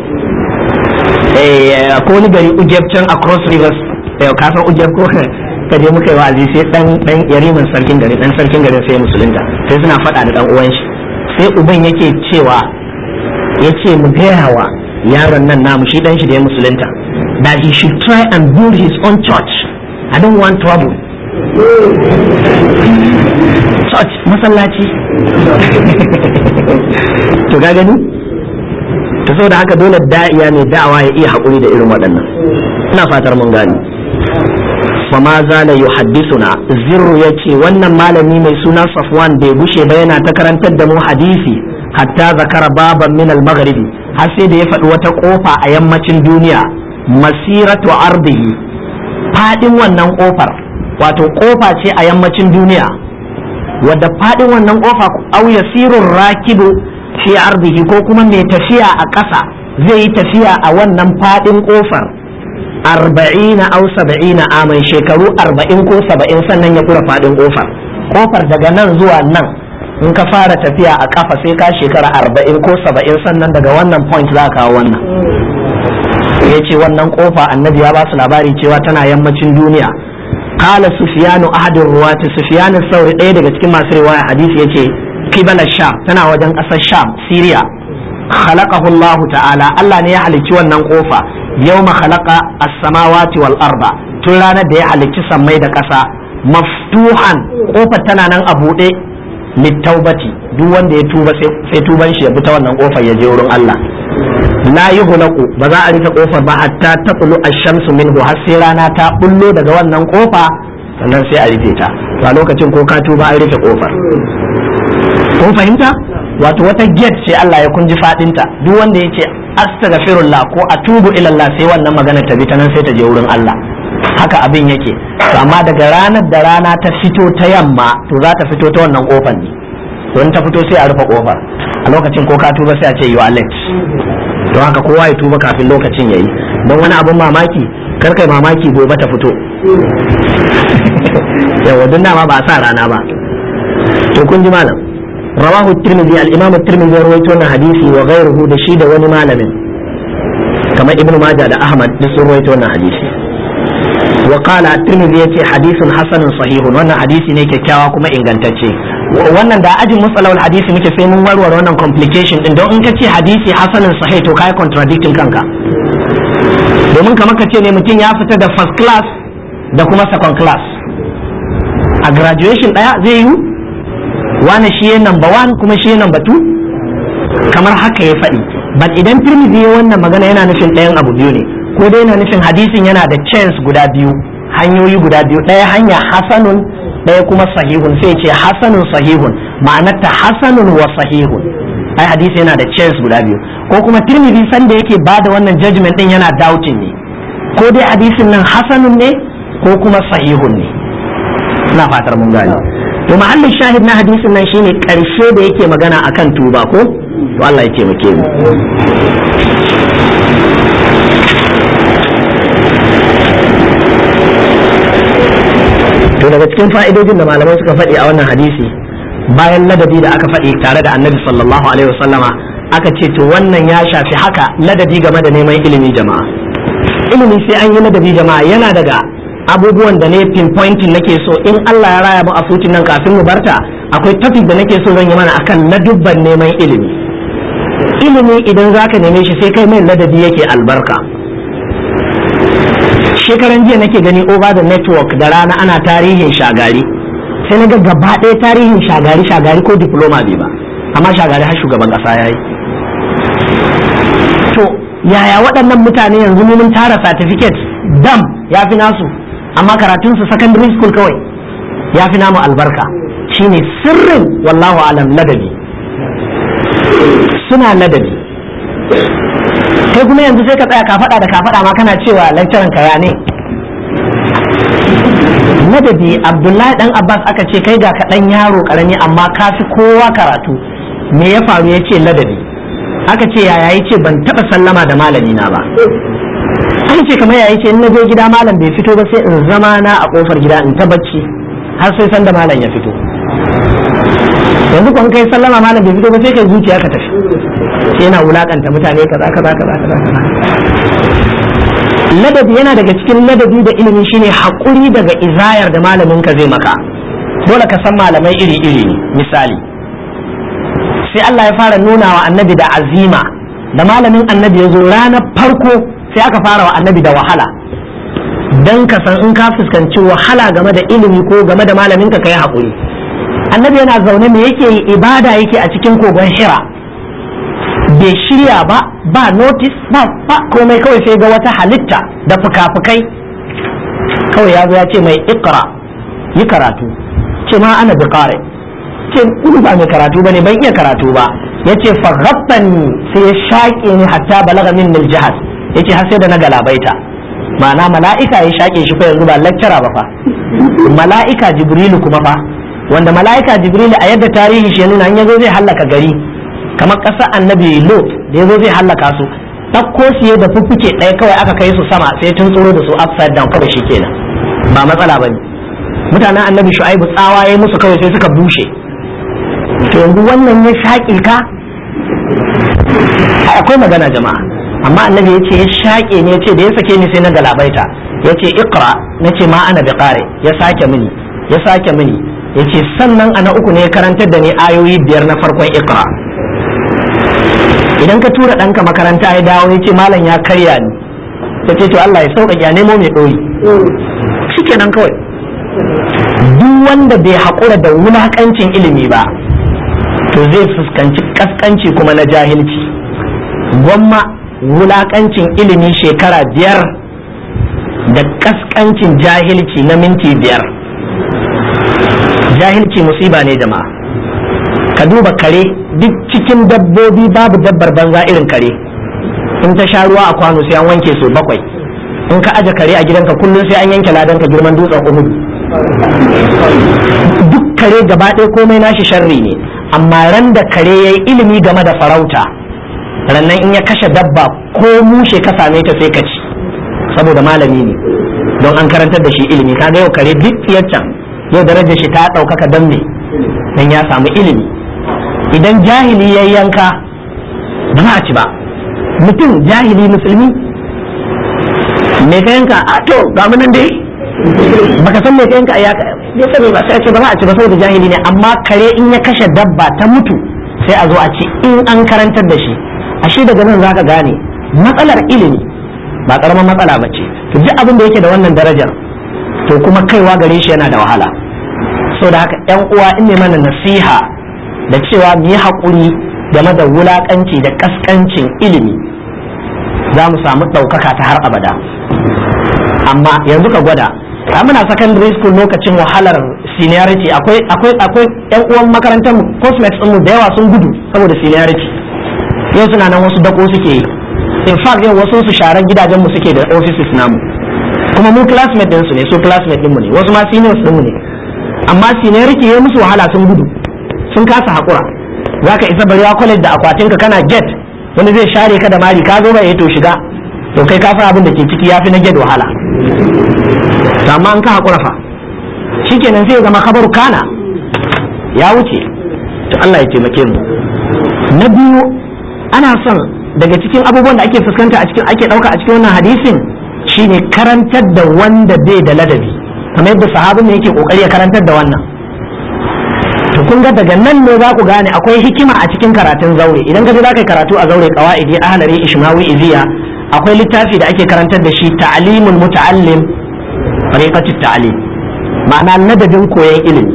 eh ko wani gari ujeb can across rivers eh ka san ujeb ko ka je muka yi wa'azi sai dan dan yariman sarkin gari dan sarkin gari sai musulunta sai suna faɗa da dan uwan shi sai uban yake cewa yace mu gaya wa yaron nan namu shi dan shi da ya musulunta that he should try and build his own church i don't want trouble church masallaci to ga gani to saboda haka dole da'iya mai da'awa ya iya haƙuri da irin waɗannan ina fatar mun gani fama zala yuhaddisuna zirru ya ce wannan malami mai suna safwan bai gushe ba yana ta karantar da mu hadisi hatta zakara baban min al-maghribi har sai da ya faɗi wata kofa a yammacin duniya masiratu ardihi fadin wannan kofar wato kofa ce a yammacin duniya wadda fadin wannan kofa au yasirur rakibu fi ardihi ko kuma mai tafiya a ƙasa zai yi tafiya a wannan fadin kofar arba'ina au saba'ina aman shekaru arba'in ko saba'in sannan ya kura fadin kofar kofar daga nan zuwa nan in ka fara tafiya a kafa sai ka shekara arba'in ko saba'in sannan daga wannan point za ka kawo wannan ya ce wannan kofa annabi ya ba su labari cewa tana yammacin duniya kala sufiyanu ahadin ruwati sufiyanu sauri ɗaya daga cikin masu riwaya hadisi ya ce kibala sham tana wajen ƙasar sham syria khalaqahu Allah ta'ala Allah ne ya halicci wannan kofa yawma khalaqa as-samawati wal arba tun ranar da ya halicci sammai da ƙasa maftuhan kofar tana nan a buɗe littaubati duk wanda ya tuba sai tuban shi ya bi ta wannan kofar ya je wurin Allah la yughlaqu ba za a rufe kofar ba hatta taqulu ash-shamsu minhu har sai rana ta bullo daga wannan kofa sannan sai a rufe ta to a lokacin ko ka tuba an rufe kofar kun fahimta wato wata gate ce Allah ya kunji fadinta duk wanda yace astaghfirullah ko atubu ila Allah sai wannan magana ta bi ta nan sai ta je wurin Allah haka abin yake to amma daga ranar da rana ta fito ta yamma to za ta fito ta wannan kofar ne don ta fito sai a rufe kofar a lokacin ko ka tuba sai a ce you are late don haka kowa ya tuba kafin lokacin yayi don wani abin mamaki kar kai mamaki gobe ta fito yawa duk dama ba a sa rana ba to kun ji malam rawahu tirmidhi al-imam at-tirmidhi ya rawaito wannan hadisi wa ghayruhu da shi da wani malamin kamar ibnu majah da ahmad duk sun rawaito wannan hadisi wa qala at-tirmidhi yace hadithun hasanun sahihun wannan hadisi ne kyakkyawa kuma ingantacce wannan da ajin musalawal hadisi muke sai mun warware wannan complication din don in ka ce hadisi hasanun sahih to kai contradicting kanka domin kamar ka ce ne mutum ya fita da first class da kuma second class a graduation daya zai yi wani shi number one kuma shi number two kamar haka ya faɗi but idan tirmidhi ya wannan magana yana nufin ɗayan abu biyu ne ko dai yana nufin hadisin yana da chance guda biyu hanyoyi guda biyu ɗaya hanya hasanun ɗaya kuma sahihun sai ce hasanun sahihun ma'anarta hasanun wa sahihun ai hadisi yana da chance guda biyu ko kuma tirmidhi san da yake bada wannan judgment din yana doubting ne ko dai hadisin nan hasanun ne ko kuma sahihun ne ina fatar mun gane to mahallin shahid na hadisin nan shine karshe da yake magana akan tuba ko to Allah ya taimake mu to daga cikin fa'idojin da malamai suka faɗi a wannan hadisi bayan ladabi da aka faɗi tare da annabi sallallahu alaihi wasallama aka ce to wannan ya shafi haka ladabi game da neman ilimi jama'a ilimi sai an yi ladabi jama'a yana daga abubuwan da ne pinpointing nake so in Allah ya raya mu a futin nan kafin mu barta akwai topic da nake so zan yi mana akan ladubban neman ilimi ilimi idan zaka neme shi sai kai mai ladabi yake albarka shekaran jiya nake gani over the network da rana ana tarihin shagari sai na ga gaba ɗaya tarihin shagari shagari ko diploma bai ba amma shagari har shugaban ƙasa ya yi to yaya waɗannan mutane yanzu mun tara certificate dam ya fi nasu amma karatunsu secondary school kawai ya fi namu albarka shine sirrin wallahu alam ladabi suna ladabi kai kuma yanzu sai ka tsaya ka faɗa da ka faɗa ma kana cewa lecturer ka ya ne ladabi abdullahi dan abbas aka ce kai ga kaɗan yaro ƙarami amma ka fi kowa karatu me ya faru ya ce ladabi aka ce yaya ya ce ban taɓa sallama da malami na ba aka ce kamar yaya ce in na je gida malam bai fito ba sai in zama na a kofar gida in ta bacci har sai san da malam ya fito yanzu kun kai sallama malam bai fito ba sai kai zuciya ka tafi sai yana wulakanta mutane kaza kaza kaza kaza ladabi yana daga cikin ladabi da ilimi shine haƙuri daga izayar da malamin ka zai maka dole ka san malamai iri iri ne misali sai Allah ya fara nuna wa annabi da azima da malamin annabi ya zo ranar farko sai aka fara wa annabi da wahala dan ka san in ka fuskanci wahala game da ilimi ko game da malamin ka kai haƙuri annabi yana zaune me yake yi ibada yake a cikin kogon hira bai shirya ba ba notice ba ba komai kawai sai ga wata halitta da fuka-fukai kawai ya zo ya ce mai ikra yi karatu ce ma ana bi ce ni ba mai karatu ba ne ban iya karatu ba ya ce faghabbani sai ya shaƙe ni hatta balaga min mil jihad ya ce har sai da na galabaita ma'ana mala'ika ya shaƙe shi fa yanzu ba lecturer ba fa mala'ika jibrilu kuma fa wanda mala'ika jibrilu a yadda tarihi shi ya nuna in yazo zai hallaka gari kamar ƙasar annabi lot da yazo zai hallaka su ɗauko siye da fuffuke ɗaya kawai aka kai su sama sai tun tsoro da su upside down kawai shi kenan ba matsala ba ne mutanen annabi shu'aibu tsawa ya musu kawai sai suka bushe to yanzu wannan ya shaƙe ka akwai magana jama'a amma annabi ya ce ya shaƙe ne ya ce da ya sake ni sai na galabaita ya ce iqra na ce ma ana biqare ya sake mini ya sake mini ya ce sannan ana uku ne ya karantar da ni ayoyi biyar na farkon iqra idan ka tura ɗanka makaranta ya dawo ya ce malam ya karya ni ya ce to Allah ya sauƙaƙe ya nemo mai ɗori shikenan kawai duk wanda bai haƙura da wulaƙancin ilimi ba to zai fuskanci ƙasƙanci kuma na jahilci gwamma wulaƙancin ilimi shekara biyar da ƙasƙancin jahilci na minti biyar jahilci musiba ne jama'a ka duba kare duk cikin dabbobi babu dabbar banza irin kare in ta sha ruwa a kwano sai an wanke su bakwai in ka aje kare a gidanka kullum sai an yanke ladanka girman dutsen uhudu duk kare gaba ɗaya komai nashi sharri ne amma ran da kare ya yi ilimi game da farauta rannan in ya kashe dabba ko mushe ka same ta sai ka ci saboda malami ne don an karantar da shi ilimi kaga yau kare duk can yau darajar shi ta ɗaukaka don me don ya samu ilimi idan jahili ya yanka ba za a ci ba mutum jahili musulmi me ka yanka a to ga mu nan dai baka san me ka yanka ya bai sani ba sai a ce ba za a ci ba saboda jahili ne amma kare in ya kashe dabba ta mutu sai a zo a ci in an karantar da shi ashe daga nan zaka gane matsalar ilimi ba karamar matsala ba ce to duk abin da yake da wannan darajar to kuma kaiwa gare shi yana da wahala saboda haka yan uwa in ne mana nasiha da cewa mu yi haƙuri game da wulaƙanci da ƙasƙancin ilimi za mu samu ɗaukaka ta har abada amma yanzu ka gwada a muna secondary school lokacin wahalar seniority akwai akwai akwai yan uwan makarantar mu cosmetics mu da yawa sun gudu saboda seniority yau suna nan wasu dako suke yi in fact yau wasu su sharan gidajen mu suke da offices namu kuma mu classmate din su ne su classmate din mu ne wasu ma seniors din mu ne amma seniority ya musu wahala sun gudu sun kasa hakura zaka isa barewa college da akwatinka kana gate wani zai share ka da mari ka zo ba ya to shiga to kai ka san abin da ke ciki yafi na gate wahala to amma an ka hakura fa shikenan sai ya zama kabaru kana ya wuce to Allah ya taimake mu na biyu ana son daga cikin abubuwan da ake fuskanta a cikin ake dauka a cikin wannan hadisin shine karantar da wanda bai da ladabi kamar yadda sahabin ne yake kokari ya karantar da wannan to kun ga daga nan ne za ku gane akwai hikima a cikin karatun zaure idan ka je za ka yi karatu a zaure qawaidi ahlari ishmawi iziya akwai littafi da ake karantar da shi ta'limul muta'allim tariqatut ta'lim ma'ana ladabin koyon ilimi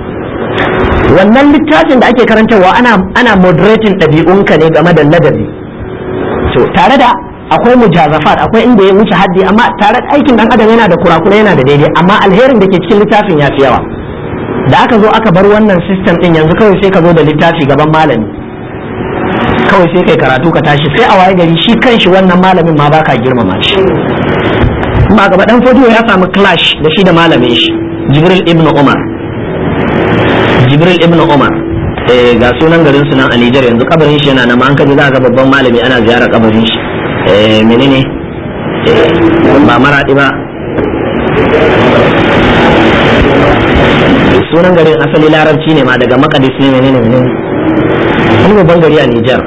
wannan littafin da ake karantarwa ana ana moderating ɗabi'unka ne game da ladabi to tare da akwai mujazafat akwai inda ya wuce haddi amma tare da aikin dan adam yana da kurakura yana da daidai amma alherin da ke cikin littafin ya fi yawa da aka zo aka bar wannan system din yanzu kawai sai ka zo da littafi gaban malami kawai sai kai karatu ka tashi sai a waye gari shi kanshi wannan malamin ma baka girmama shi ba gaba dan fodiyo ya samu clash da shi da malamin shi jibril ibn umar jibril ibn umar eh ga sunan garin su nan a Nijar yanzu kabarin shi yana nan an kaje za ga babban malami ana ziyarar kabarin shi eh menene ba maradi ba sunan garin asali larabci ne ma daga makadis ne menene menene wani babban gari a Nijar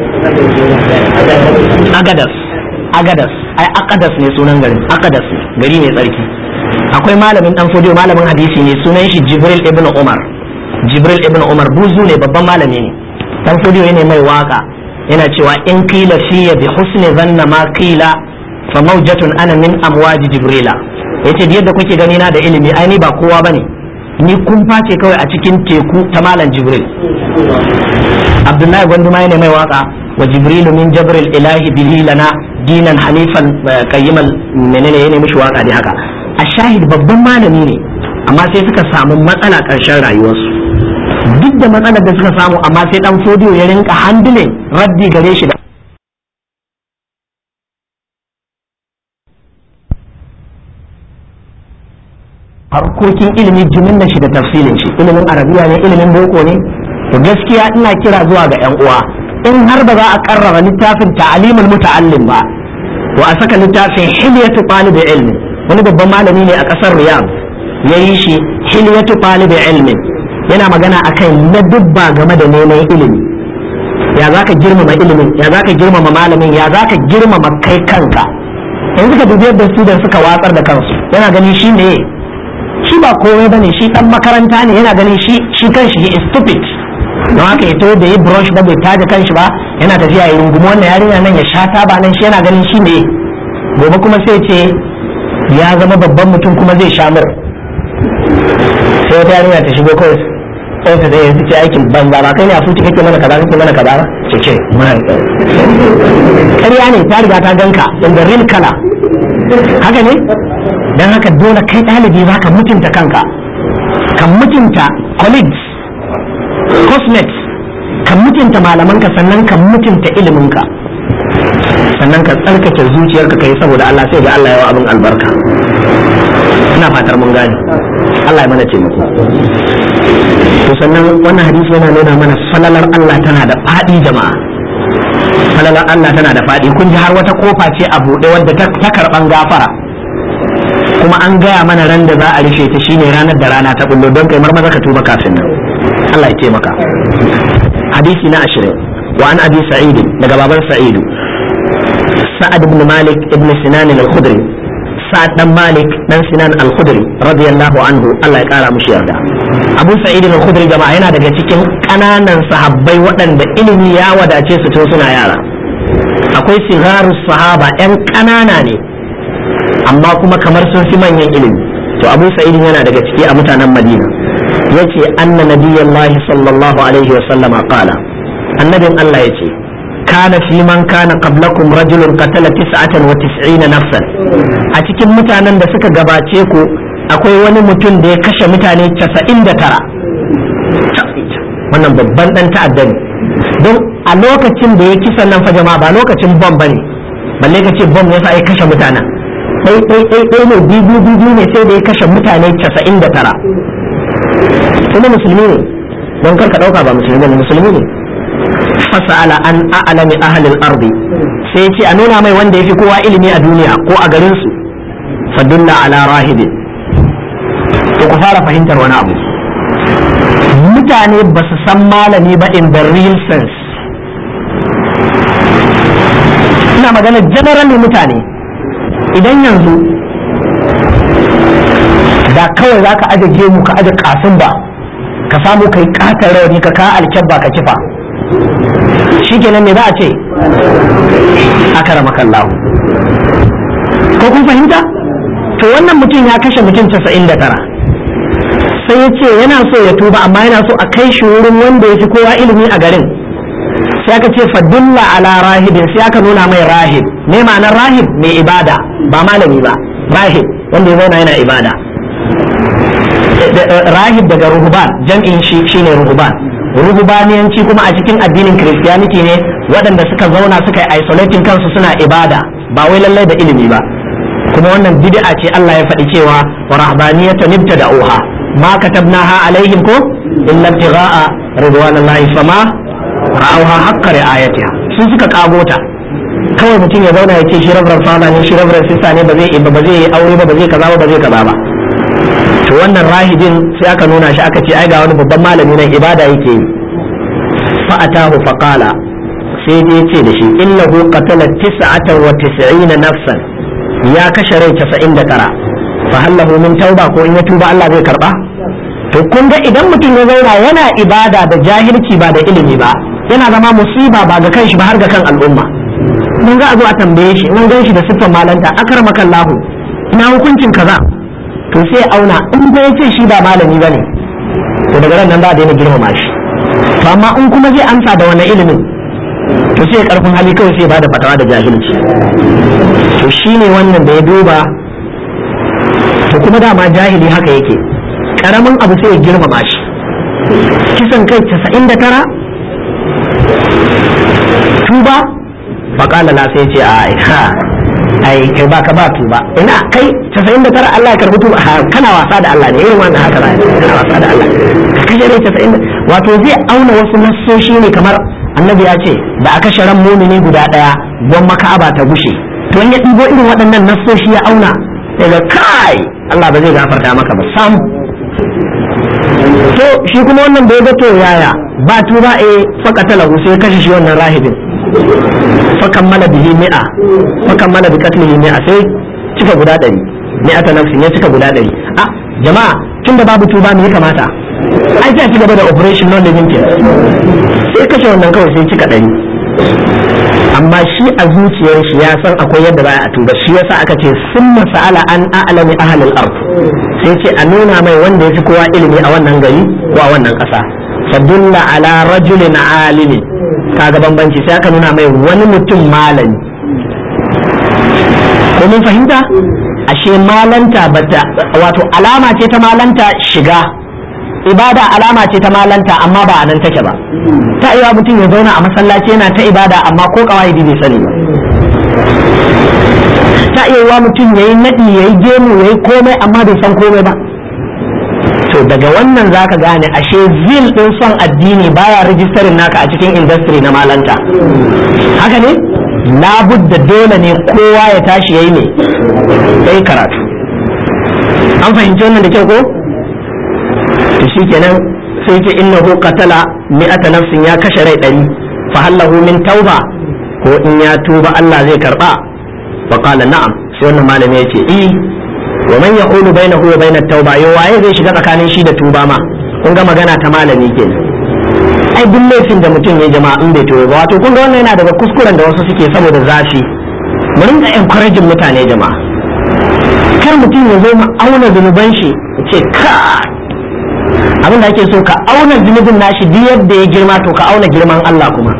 agadas agadas ai akadas ne sunan garin akadas ne gari mai tsarki akwai malamin dan fodiyo malamin hadisi ne sunan shi jibril ibn umar jibril ibn umar buzu ne babban malami ne dan fodiyo ne mai waka yana cewa in qila fiya bi husni zanna ma qila fa mawjatun ana min amwaji jibrila yace da yadda kuke gani na da ilimi ai ni ba kowa bane ni kumfa ce kawai a cikin teku ta malam jibril abdullahi gwanduma ne mai waka wa jibrilu min jabril ilahi bihi lana dinan hanifan qayyimal menene ya mishi waka ne haka a shahid babban malami ne amma sai suka samu matsala ƙarshen rayuwarsu duk da matsalar da suka samu amma sai dan fodiyo ya rinka handling raddi gare shi da harkokin ilimi jimin shi da tafsilin shi ilimin arabiya ne ilimin boko ne to gaskiya ina kira zuwa ga yan uwa in har ba za a karrara littafin ta'alimul muta'allim ba to a saka littafin hilyatu talibi ilmi wani babban malami ne a kasar riyadh ya yi shi hilyatu talibi ilmi yana magana akan ladubba game da neman ilimi ya za ka girmama ilimin ya za ka girmama malamin ya za ka girmama kai kanka yanzu ka dubi yadda student suka watsar da kansu yana ganin shi ne shi ba komai bane shi dan makaranta ne yana ganin shi shi kanshi is stupid don haka ya taho da yi brush ba bai taje kanshi ba yana tafiya ya rungumi wannan yarinya nan ya sha taba nan shi yana ganin shi ne gobe kuma sai ce ya zama babban mutum kuma zai sha mur sai wata yarinya ta shigo kawai sai ta zai yanzu ce aikin banza ba kai ne a fuci kake mana kaza kake mana kaza ba ce ce ƙarya ne ta riga ta ganka in the real color haka ne don haka dole kai ɗalibi za ka mutunta kanka ka mutunta colleagues cosmets ka mutunta malamanka sannan ka mutunta iliminka sannan ka tsarkake zuciyarka kai saboda Allah sai ga Allah yawa abin albarka ina fatar mun gane Allah ya mana taimako to sannan wannan hadisi yana nuna mana falalar Allah tana da faɗi jama'a falalar Allah tana da faɗi kun ji har wata kofa ce a buɗe wadda ta karɓan gafara kuma an gaya mana ran da za a rufe ta shine ranar da rana ta bullo don kai marmaza ka tuba kafin nan Allah ya taimaka hadisi na ashirin wa an abi sa'id daga baban sa'idu sa'ad ibn malik ibn sinan al-khudri sa'ad dan malik dan sinan al-khudri radiyallahu anhu Allah ya kara mushi yarda abu sa'id al-khudri jama'a yana daga cikin kananan sahabbai waɗanda ilimi ya wadace su tun suna yara akwai sigaru sahaba yan kanana ne amma kuma kamar sun fi manyan ilimi to abu sa'id yana daga ciki a mutanen madina yace anna nabiyallahi sallallahu alaihi wa sallama qala annabin Allah yace kana fi man kana qablakum rajulun qatala tis'atan wa tis'ina nafsan a cikin mutanen da suka gabace ku akwai wani mutum da ya kashe mutane 99 wannan babban dan ta'adda ne don a lokacin da ya kisa nan fa jama'a ba lokacin bom bane balle ka ce bom yasa ya kashe mutanen ɗai ɗai ɗai ɗai ne biyu biyu ne sai da ya kashe mutane 99 kuma musulmi ne don kar ka ɗauka ba musulmi ne musulmi ne fasala an a'lami ahlil ardi sai ya ce a nuna mai wanda yafi kowa ilimi a duniya ko a garin su fadulla ala rahibi to ku fara fahimtar wani abu mutane ba su san malami ba in the real sense ina magana generally mutane idan yanzu da kawai za ka aje gemu ka aje kasin ba ka samu kai katar rauni ka ka alkyabba ka kifa shi kenan me za a ce aka rama kallahu ko kun fahimta to wannan mutum ya kashe mutum casa'in da tara sai ya ce yana so ya tuba amma yana so a kai shi wurin wanda ya fi kowa ilimi a garin sai aka ce fadulla ala rahibin sai aka nuna mai rahib me ma'anar rahib mai ibada ba malami ba rahib wanda ya zauna yana ibada rahib daga ruhuban jam'in shi shine ruhuban ruhubaniyanci kuma a cikin addinin christianity ne waɗanda suka zauna suka yi isolating kansu suna ibada ba wai lallai da ilimi ba kuma wannan bid'a ce Allah ya faɗi cewa wa rahbaniyatan ibtada'uha ma katabnaha alaihim ko illa ibtigha'a ridwanallahi fama ra'awha haqqa ri'ayatiha sun suka kagota kawai mutum ya zauna ya ce shi rabrar fada ne shi rabrar sista ne ba zai ba zai aure ba ba zai kaza ba ba zai kaza ba to wannan rahibin sai aka nuna shi aka ce ai ga wani babban malami nan ibada yake yi fa atahu fa qala sai dai ce da shi innahu qatala tis'atan wa tis'ina nafsan ya kashe rai 99 fa hallahu min tauba ko in ya tuba Allah zai karba to kun ga idan mutum ya zauna yana ibada da jahilci ba da ilimi ba yana zama musiba ba ga kanshi ba har ga kan al'umma mun ga a zo a tambaye shi mun gan shi da siffar malanta akramakallahu ina hukuncin kaza to sai auna in da ya ce shi ba malami ba ne to daga nan za a daina girmama shi to amma in kuma zai amsa da wani ilimin to sai karfin hali kawai sai ba da fatawa da jahilci to shine wannan da ya duba to kuma dama jahili haka yake karamin abu sai ya girmama shi kisan kai 99 tuba faƙala la sai ce a ina ai kai ba ka ba tuba ina kai 99 Allah ya karbi tuba kana wasa da Allah ne irin wannan haka kana wasa da Allah ka kashe ne 90 wato zai auna wasu nassoshi ne kamar annabi ya ce da aka sharan mumini guda daya gwamma ka'aba ta gushe to in ya ɗibo irin waɗannan nassoshi ya auna daga kai Allah ba zai gafarta maka ba sam to shi kuma wannan bai ga to yaya ba tuba eh fakata lahu sai kashe shi wannan rahibin fakammala bihi mi'a fakammala bi qatlihi mi'a sai cika guda ɗari mi'ata nafsin ya cika guda ɗari a jama'a tunda babu tuba me ya kamata ai sai a ci gaba da operation non living care sai kashe wannan kawai sai cika ɗari amma shi a zuciyar shi ya san akwai yadda za a tuba shi yasa aka ce sun masa'ala an a'lami ahlul ard sai ce a nuna mai wanda ya fi kowa ilimi a wannan gari ko a wannan ƙasa fadulla ala rajulin alimin kaga bambanci sai aka nuna mai wani mutum malami ko mun fahimta ashe malanta bata wato alama ce ta malanta shiga ibada alama ce ta malanta amma ba a nan take ba ta iya mutum ya zauna a masallaci yana ta ibada amma ko kawai bai sani ba ta iya wa mutum yayi nadi yayi gemu yayi komai amma bai san komai ba to daga wannan zaka gane ashe zil din son addini baya rijistarin naka a cikin industry na malanta haka ne labudda dole ne kowa ya tashi yayi ne sai karatu an fahimci wannan da kyau ko to shikenan sai ce innahu qatala mi'ata nafsin ya kashe rai ɗari fa hallahu min tauba ko in ya tuba Allah zai karba fa qala na'am sai wannan malami ya ce eh wa man yaqulu bainahu wa bainat tauba yo waye zai shiga tsakanin shi da tuba ma kun ga magana ta malami kenan ai duk laifin da mutum ya jama'a in bai tuba ba wato kun ga wannan yana daga kuskuren da wasu suke saboda zafi mu rinka encouraging mutane jama'a kar mutum ya zo mu auna zunuban shi ce ka abin da ake so ka auna zunubin nashi duk yadda ya girma to ka auna girman Allah kuma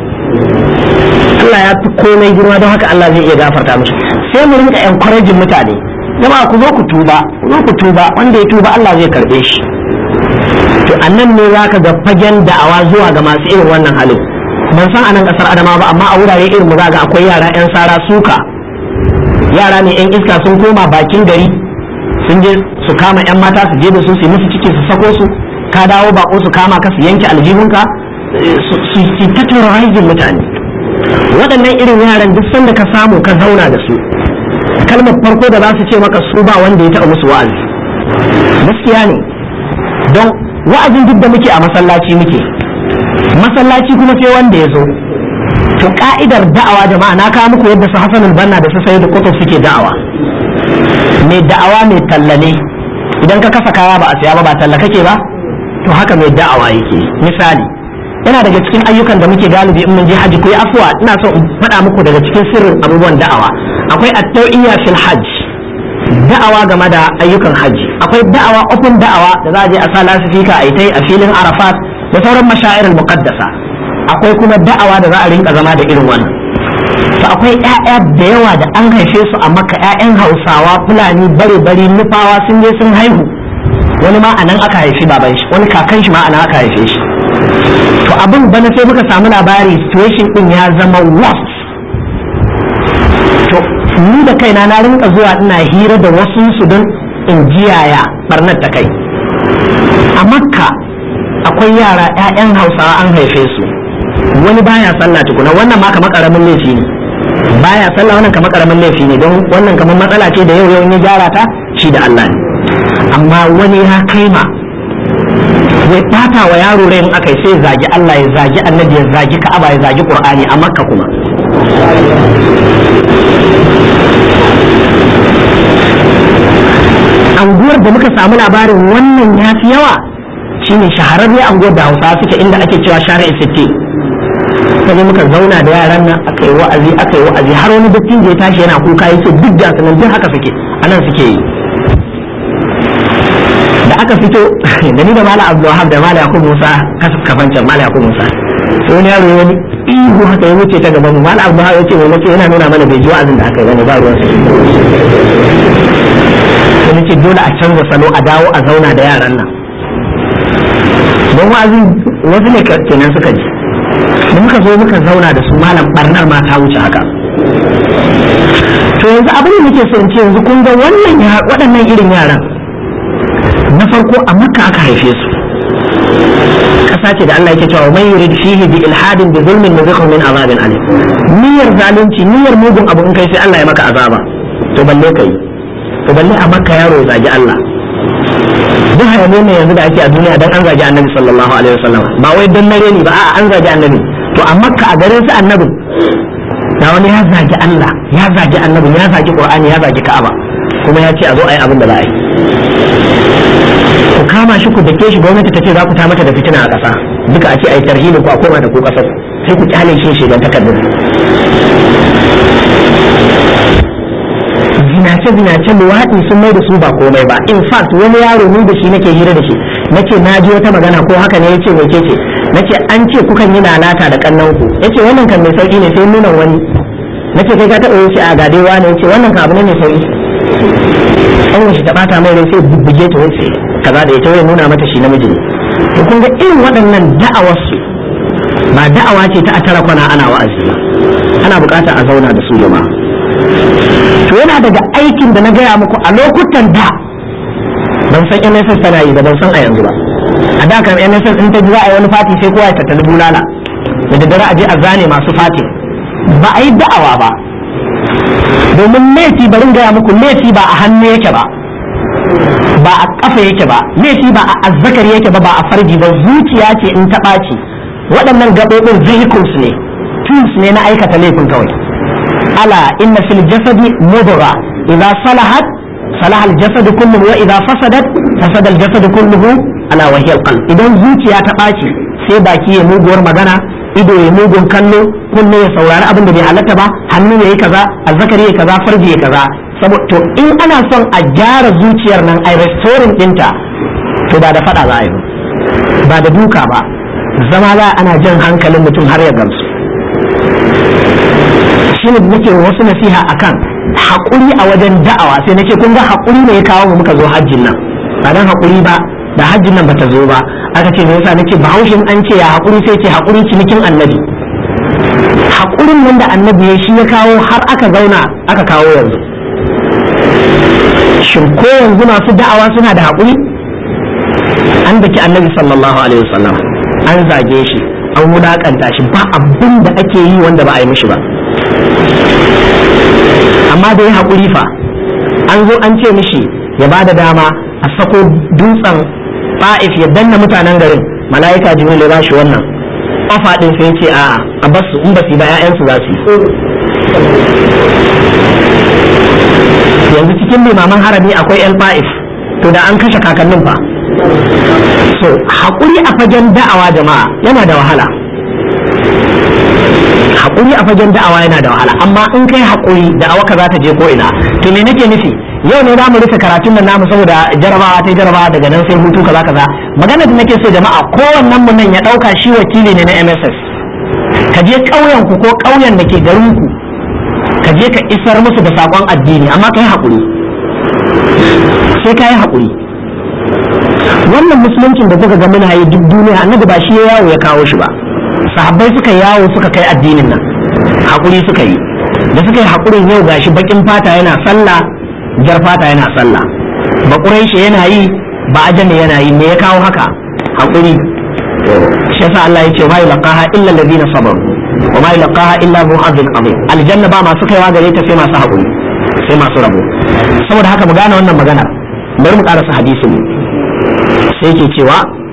Allah ya fi komai girma don haka Allah zai iya gafarta mishi sai mu rinka encouraging mutane jama'a ku zo ku tuba ku zo ku tuba wanda ya tuba Allah zai karbe shi to annan ne zaka ga fagen da'awa zuwa ga masu irin wannan halin ban san anan kasar Adama ba amma a wurare irin mu ga akwai yara yan sara suka yara ne yan iska sun koma bakin gari sun je su kama yan mata su je da su su musu ciki su sako su ka dawo bako su kama ka su yanke aljihunka su ta terrorizing mutane waɗannan irin yaran duk sanda ka samu ka zauna da su kalmar farko da za su ce maka su ba wanda ya taɓa musu wa'azi gaskiya ne don wa'azin duk da muke a masallaci muke masallaci kuma sai wanda ya zo to ka'idar da'awa jama'a na kawo muku yadda su hasanul banna da su sayi da kutub suke da'awa mai da'awa mai tallane idan ka kasa kaya ba a siya ba ba talla kake ba to haka mai da'awa yake misali yana daga cikin ayyukan da muke galibi in mun je haji ku yi afuwa ina so in faɗa muku daga cikin sirrin abubuwan da'awa akwai at-tawiyya fil hajj da'awa game da ayyukan haji akwai da'awa open da'awa da za a je a sa lasifika a yi a filin arafat da sauran mashairul muqaddasa akwai kuma da'awa da za a rinka zama da irin wannan to akwai ƴaƴa da yawa da an haife su a maka ƴaƴan hausawa fulani bare bare nufawa sun je sun haihu wani ma anan aka haifi baban shi wani kakan shi ma anan aka haife shi to abin bana sai muka samu labari situation din ya zama worst to ni da kaina na rinka zuwa ina hira da wasu su don in jiyaya barnar ta kai a makka akwai yara 'ya'yan hausawa an haife su wani baya sallah tukuna wannan ma kamar karamin laifi ne baya sallah wannan kamar karamin laifi ne don wannan kamar matsala ce da yau yau ya gyara ta shi da Allah ne amma wani ya kai ma wai bata wa yaro rai in aka sai zagi Allah ya zagi annabi ya zagi Ka'aba ya zagi Qur'ani a Makka kuma anguwar da muka samu labarin wannan ya fi yawa shine shahararren anguwar da hausa suke inda ake cewa shari'a sitte sai muka zauna da yaran nan aka yi wa'azi aka yi wa'azi har wani dattin da ya tashi yana kuka yake duk da sanan duk haka suke anan suke yi da aka fito da ni da mala abdulwahab da mala yakub musa kafancan mala yakub musa sai wani yaro wani ihu haka ya wuce ta gaban mu mala abdulwahab ya ce mai nace yana nuna mana bai ji wa'azin da aka yi bane ba ruwan sai nace dole a canza salo a dawo a zauna da yaran nan don wa'azin wasu ne kenan suka ji da muka zo muka zauna da su malam barnar ma ta wuce haka to yanzu abin da nake so in ce yanzu kun ga wannan waɗannan irin yaran na farko a makka aka haife su ƙasa ce da Allah yake cewa man yurid fihi bi ilhadin bi zulmin nuzikhu min azabin alim niyyar zalunci niyyar mugun abu in kai sai Allah ya maka azaba to balle kai to balle a makka yaro ya zagi Allah duk hayaniya ne yanzu da ake a duniya dan an zagi annabi sallallahu alaihi wasallam ba wai dan nare ni ba a'a an zagi annabi to a makka a garin su annabi da wani ya zagi Allah ya zagi annabi ya zagi qur'ani ya zagi ka'aba kuma ya ce a zo a yi abin da za a yi ku kama shi ku dake shi gwamnati ta ce za ku ta mata da fitina a ƙasa duka a ce a yi tarhibin ku a koma da ku ƙasar sai ku kyale shi shi don takardun zinace zinace luwaɗi sun mai da su ba komai ba in fact wani yaro ni da shi nake hira da shi nace na ji wata magana ko haka ne yace mece ce nace an ce kukan yi lalata da kannan ku yace wannan kan mai sauki ne sai nuna wani nace kai ka taɓa yace a gade wani yace wannan kan abu ne mai sauki an shi ta bata mai rai sai bubbuge ta wace kaza da ita wai nuna mata shi namiji ne to kun ga irin waɗannan da'awar su ba da'awa ce ta a tara kwana ana wa'azi ba ana buƙatar a zauna da su jama'a to yana daga aikin da na gaya muku a lokutan da ban san NSS tana yi da ban san a yanzu ba a da kan NSS in ta ji za a yi wani fati sai kowa ya tattali bulala da daddare a je a zane masu fati ba a yi da'awa ba domin laifi barin gaya muku laifi ba a hannu yake ba ba a kafa yake ba laifi ba a azzakari yake ba ba a farji ba zuciya ce in ta ɓaci waɗannan gaɓoɓin vehicles ne tools ne na aikata laifin kawai ala inna fil jasadi mudra idza salahat salaha al jasad kulluhu wa idza fasadat fasada al jasad kulluhu ala wa hiya al qalb idan zuciya ta ɓaci sai baki ya muguwar magana ido ya mugun kallo kunne ya saurari abin da bai halatta ba hannu ya yi kaza azzakari ya kaza farji ya kaza saboda to in ana son a gyara zuciyar nan a restoring dinta to ba da fada za a yi ba da duka ba zama za ana jan hankalin mutum har ya gamsu shi ne nake wasu nasiha akan haƙuri a wajen da'awa sai nake kun ga haƙuri ne ya kawo mu muka zo hajjin nan ba dan haƙuri ba da hajjin nan bata zo ba aka ce me yasa nake bahaushin an ce ya haƙuri sai ce haƙuri cinikin annabi haƙurin nan da annabi ya shi ya kawo har aka zauna aka kawo yanzu shin ko yanzu masu da'awa suna da haƙuri an daki annabi sallallahu alaihi wasallam an zage shi an wulaƙanta shi ba abin da ake yi wanda ba a yi mishi ba amma da ya haƙuri fa an zo an ce mishi ya ba da dama a sako dutsen fa'if ya danna mutanen garin mala'ika jibril ya ba shi wannan ofa din sai ce a a basu in ba su ba ƴaƴansu za su yi yanzu cikin limaman harami akwai yan fa'if to da an kashe kakannin fa so haƙuri a fagen da'awa jama'a yana da wahala haƙuri a fagen da'awa yana da wahala amma in kai haƙuri da'awa ka za ta je ko ina to me nake nufi yau ne za mu rufe karatun nan namu saboda jarabawa ta jarabawa daga nan sai hutu kaza kaza magana da nake so jama'a kowannen mu nan ya dauka shi wakili ne na MSS ka je ƙauyen ku ko ƙauyen da ke garin ku ka je ka isar musu da sakon addini amma kai haƙuri sai kai haƙuri wannan musuluncin da kuka ga muna yi duk duniya annabi ba shi ya yawo ya kawo shi ba sahabbai suka yawo suka kai addinin nan hakuri suka yi da suka yi hakurin yau gashi bakin fata yana sallah jar fata yana sallah ba shi yana yi ba ajami yana yi me ya kawo haka hakuri shi yasa Allah ya ce ma yulqaha illa alladhina sabaru wa ma yulqaha illa hu azim azim aljanna ba masu kaiwa gare ta sai masu hakuri sai masu rabo saboda haka mu gane wannan magana bari mu karasa hadisin sai ke cewa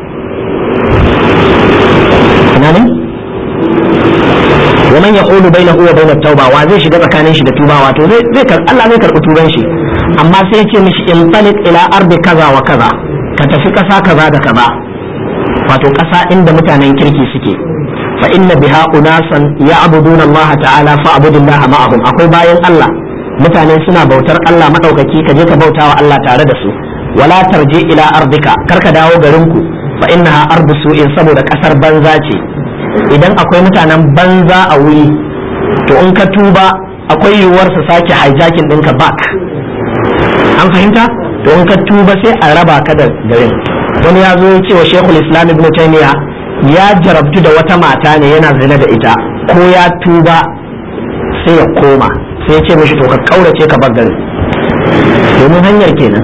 ina ne wa man yaqulu bainahu wa bainat tauba wa zai shiga tsakanin shi da tuba wato zai zai Allah zai karbi tuban shi amma sai ya ce mishi in talik ila ardi kaza wa kaza ka tafi kasa kaza da kaza wato kasa inda mutanen kirki suke fa inna biha unasan ya'buduna Allah ta'ala fa abudillah ma'ahum akwai bayan Allah mutane suna bautar Allah madaukaki ka je ka bautawa Allah tare da su wala tarji ila ardika karka dawo garinku fa innaha ardu su'in saboda kasar banza ce idan akwai mutanen banza a wuri to in ka tuba akwai yiwuwar su sake hijacking ɗinka back an fahimta to in ka tuba sai a raba ka da garin wani ya zo ya ce wa shekul islam ibn taymiya ya jarabtu da wata mata ne yana zina da ita ko ya tuba sai ya koma sai ya ce mishi to ka kaurace ka bar garin domin hanyar kenan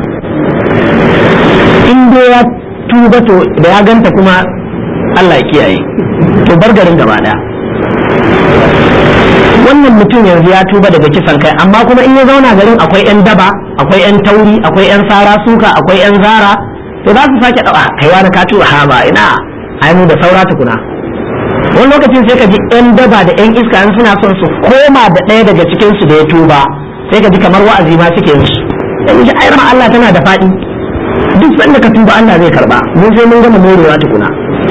in dai ya tuba to da ya ganta kuma Allah ya kiyaye to bar garin gaba daya wannan mutum yanzu ya tuba daga kisan kai amma kuma in ya zauna garin akwai yan daba akwai yan tauri akwai yan sara suka akwai yan zara to za su sake dawa kaiwa da ka tuba ha ba ina ai mu da saura tukuna wani lokacin sai ka ji yan daba da yan iska in suna son su koma da ɗaya daga cikin su da ya tuba sai ka ji kamar wa'azi ma suke musu yanzu ai Allah tana da faɗi duk sanda ka tuba Allah zai karba mun sai mun gama morewa tukuna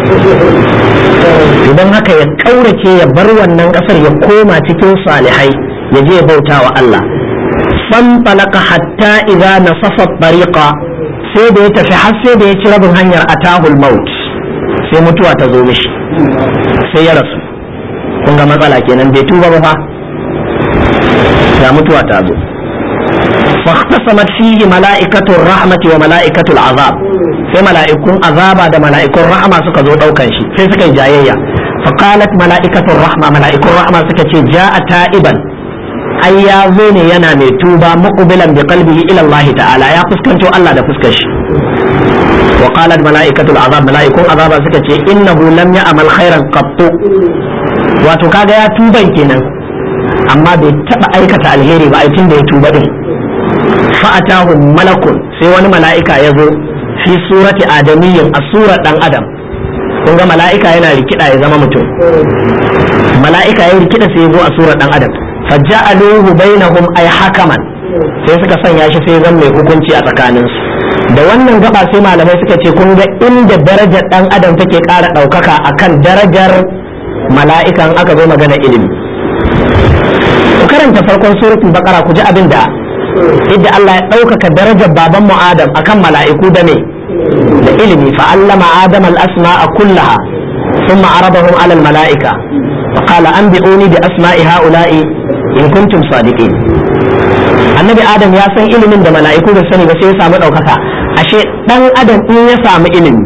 idan haka ya kaurace ya bar wannan kasar ya koma cikin salihai ya je ya bauta wa Allah fan talaka hatta idza nasafa tariqa sai da ya tafi har sai da ya ci rabin hanyar atahul maut sai mutuwa ta zo mishi sai ya rasu kun ga matsala kenan bai tuba ba fa ya mutuwa ta zo فاختصمت فيه ملائكة الرحمة وملائكة العذاب sai mala'ikun azaba da mala'ikun rahama suka zo ɗaukan shi sai suka yi jayayya faqalat mala'ikatun rahma mala'ikun rahama suka ce ja'a ta'iban ai ya zo ne yana mai tuba muqbilan bi qalbihi ila Allah ta'ala ya fuskanto Allah da fuskar shi wa qalat mala'ikatul azab mala'ikun azaba suka ce innahu lam ya'mal khairan qattu wato kaga ya tuban kenan amma bai taba aikata alheri ba ai tun da ya tuba din fa'atahu malakun sai wani mala'ika ya zo fi surati adamiyyin a surar dan adam kun ga mala'ika yana rikida ya zama mutum mala'ika ya rikida sai ya zo a surar dan adam faja'aluhu bainahum ay hakaman sai suka sanya shi sai zan mai hukunci a tsakaninsu da wannan gaba sai malamai suka ce kun ga inda darajar dan adam take ƙara ɗaukaka akan darajar mala'ikan aka zo magana ilimi ku karanta farkon suratul baqara ku ji abin da yadda Allah ya ɗaukaka darajar baban mu Adam akan mala'iku da me da ilimi fa allama Adam al-asma'a kullaha thumma aradahum 'ala al-mala'ika fa qala anbi'uni bi asma'i ha'ula'i in kuntum sadiqin annabi Adam ya san ilimin da mala'iku da sani ba sai ya samu ɗaukaka ashe dan Adam in ya samu ilimi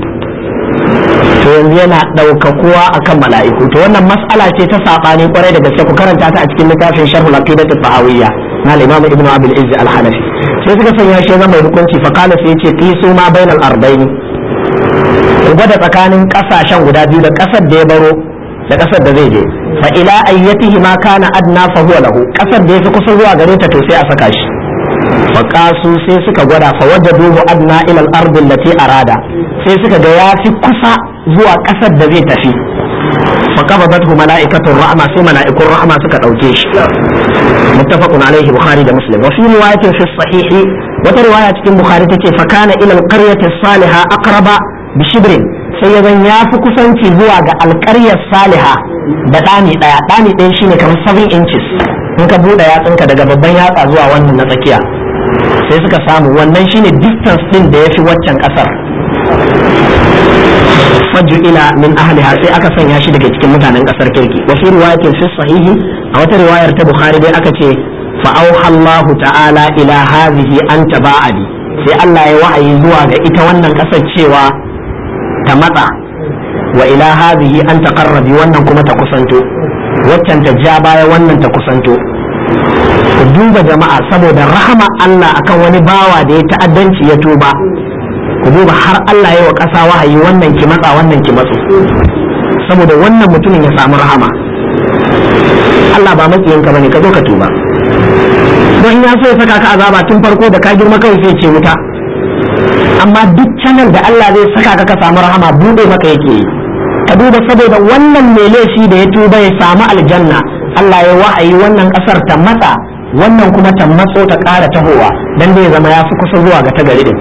to yanzu yana ɗaukakuwa akan mala'iku to wannan mas'ala ce ta saɓani kwarai da gaske ku karanta ta a cikin littafin sharhul aqidat tahawiyya na al-imam ibnu abil izz al-hanafi sai suka sanya shi zama hukunci fa qala sai yace qisu ma bainal ardain ku gwada tsakanin kasashen guda biyu da kasar da ya baro da kasar da zai je fa ila ayyatihi ma kana adna fa huwa lahu kasar da yafi kusa zuwa gare ta to sai a saka shi fa qasu sai suka gwada fa wajaduhu adna ila al-ardi allati arada sai suka ga yafi kusa zuwa kasar da zai tafi فقبضته ملائكة الرحمة في ملائكة الرحمة سكت أو جيش متفق عليه بخاري ومسلم وفي رواية في الصحيح وترواية في البخاري تتي فكان إلى القرية الصالحة أقرب بشبر سيدا يافك سنتي زوا القرية الصالحة بداني دايا داني دين شيني كمان 7 inches in ka buɗe yatsunka daga babban yatsa zuwa wannan na tsakiya sai suka samu wannan shine distance din da ya fi waccan ƙasar ila min ahliha sai aka sanya shi daga cikin mutanen kasar kirki wa fi riwayatin fi sahihi a wata riwayar ta bukhari dai aka ce fa auha Allah ta'ala ila hadhihi anta ba'adi sai Allah ya wahayi zuwa ga ita wannan ƙasar cewa ta matsa wa ila hadhihi an taqarrabi wannan kuma ta kusanto waccan ta ja baya wannan ta kusanto ku duba jama'a saboda rahama Allah akan wani bawa da ya ta'addanci ya tuba ku duba har Allah ya wa ƙasa wahayi wannan ki matsa wannan ki matsu saboda wannan mutumin ya samu rahama Allah ba matsiyinka bane ka zo ka tuba don in ya so ya saka ka azaba tun farko da ka girma kawai sai ce wuta amma duk channel da Allah zai saka ka ka samu rahama bude maka yake yi ka duba saboda wannan mai laifi da ya tuba ya samu aljanna Allah ya wahayi wannan kasar ta matsa wannan kuma ta matso ta ƙara tahowa dan zai zama ya fi kusa zuwa ga ta gari din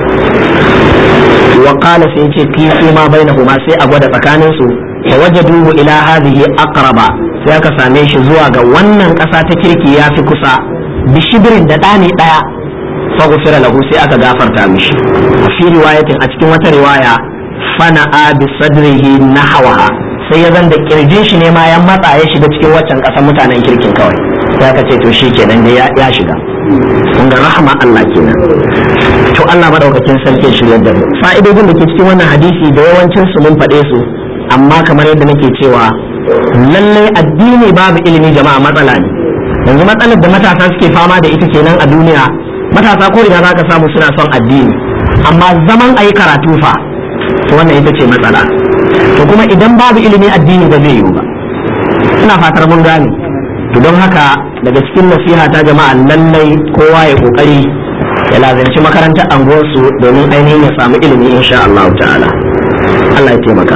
wa qala sai ce fi ma bainahuma sai a gwada tsakanin su fa wajaduhu ila hadhihi aqraba sai aka same shi zuwa ga wannan ƙasa ta kirki ya fi kusa bishibirin da ɗani ɗaya fa gufira lahu sai aka gafarta mishi fi riwayatin a cikin wata riwaya fana'a bi sadrihi nahwaha sai ya zan da kirjin shi ne ma ya matsa ya shiga cikin waccan ƙasar mutanen kirkin kawai sai aka ce to shi kenan dai ya shiga kun ga rahama Allah kenan to Allah madaukakin sarki shiryar da mu fa'idodin da ke cikin wannan hadisi da yawancin su mun faɗe su amma kamar yadda nake cewa lallai addini babu ilimi jama'a matsala ne yanzu matsalar da matasa suke fama da ita kenan a duniya matasa ko ina zaka samu suna son addini amma zaman ayi karatu fa to wannan ita ce matsala to kuma idan babu ilimi addini ba zai yiwu ba ina fatar mun gane to don haka daga cikin nasiha ta jama'a lallai kowa ya kokari ya lazanci makarantar anguwarsu domin ainihin ya samu ilimi insha Allah ta'ala Allah ya taimaka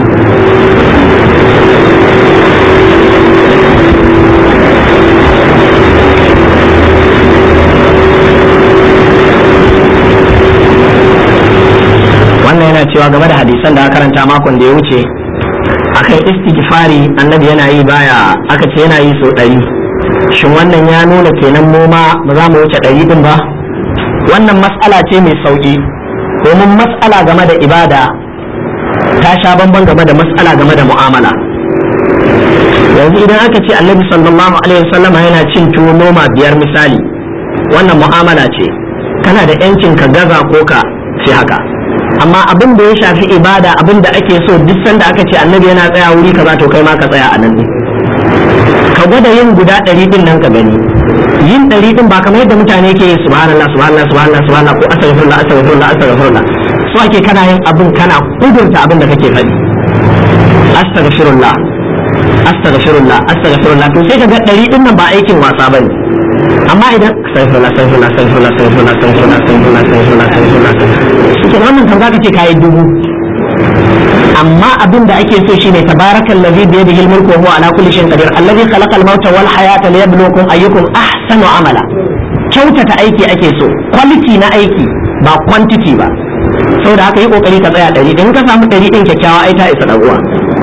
wannan yana cewa game da hadisan da aka karanta makon da ya wuce akan istighfari annabi yana yi baya aka ce yana yi sau ɗari shin wannan ya nuna kenan mu ma ba za mu wuce ɗari din ba wannan matsala ce mai sauƙi domin matsala game da ibada ta sha bamban game da matsala game da mu'amala yanzu idan aka ce annabi sallallahu alaihi wasallama yana cin tuwo noma biyar misali wannan mu'amala ce kana da yancin ka gaza ko ka fi haka amma abin da ya shafi ibada abin da ake so duk sanda aka ce annabi yana tsaya wuri kaza to kai ma ka tsaya a nan ne ka gwada yin guda ɗari din nan ka gani yin ɗari din ba kamar yadda mutane ke yi subhanallah subhanallah subhanallah subhanallah ko astaghfirullah astaghfirullah astaghfirullah so ake kana yin abin kana kudurta abin da kake faɗi astaghfirullah astaghfirullah astaghfirullah to sai ka ga ɗari din nan ba aikin wasa bane amma idan astaghfirullah astaghfirullah astaghfirullah astaghfirullah astaghfirullah astaghfirullah astaghfirullah astaghfirullah shi wannan kan zaka ce kayi dubu amma abin da ake so shine tabarakal ladhi bi yadihi al-mulku wa huwa ala kulli shay'in qadir alladhi khalaqa al-mauta wal hayata liyabluwakum ayyukum ahsanu amala kyautata aiki ake so quality na aiki ba quantity ba saboda haka yi kokari ka tsaya ɗari in ka samu ɗari ɗin kyakkyawa ai ta isa uwa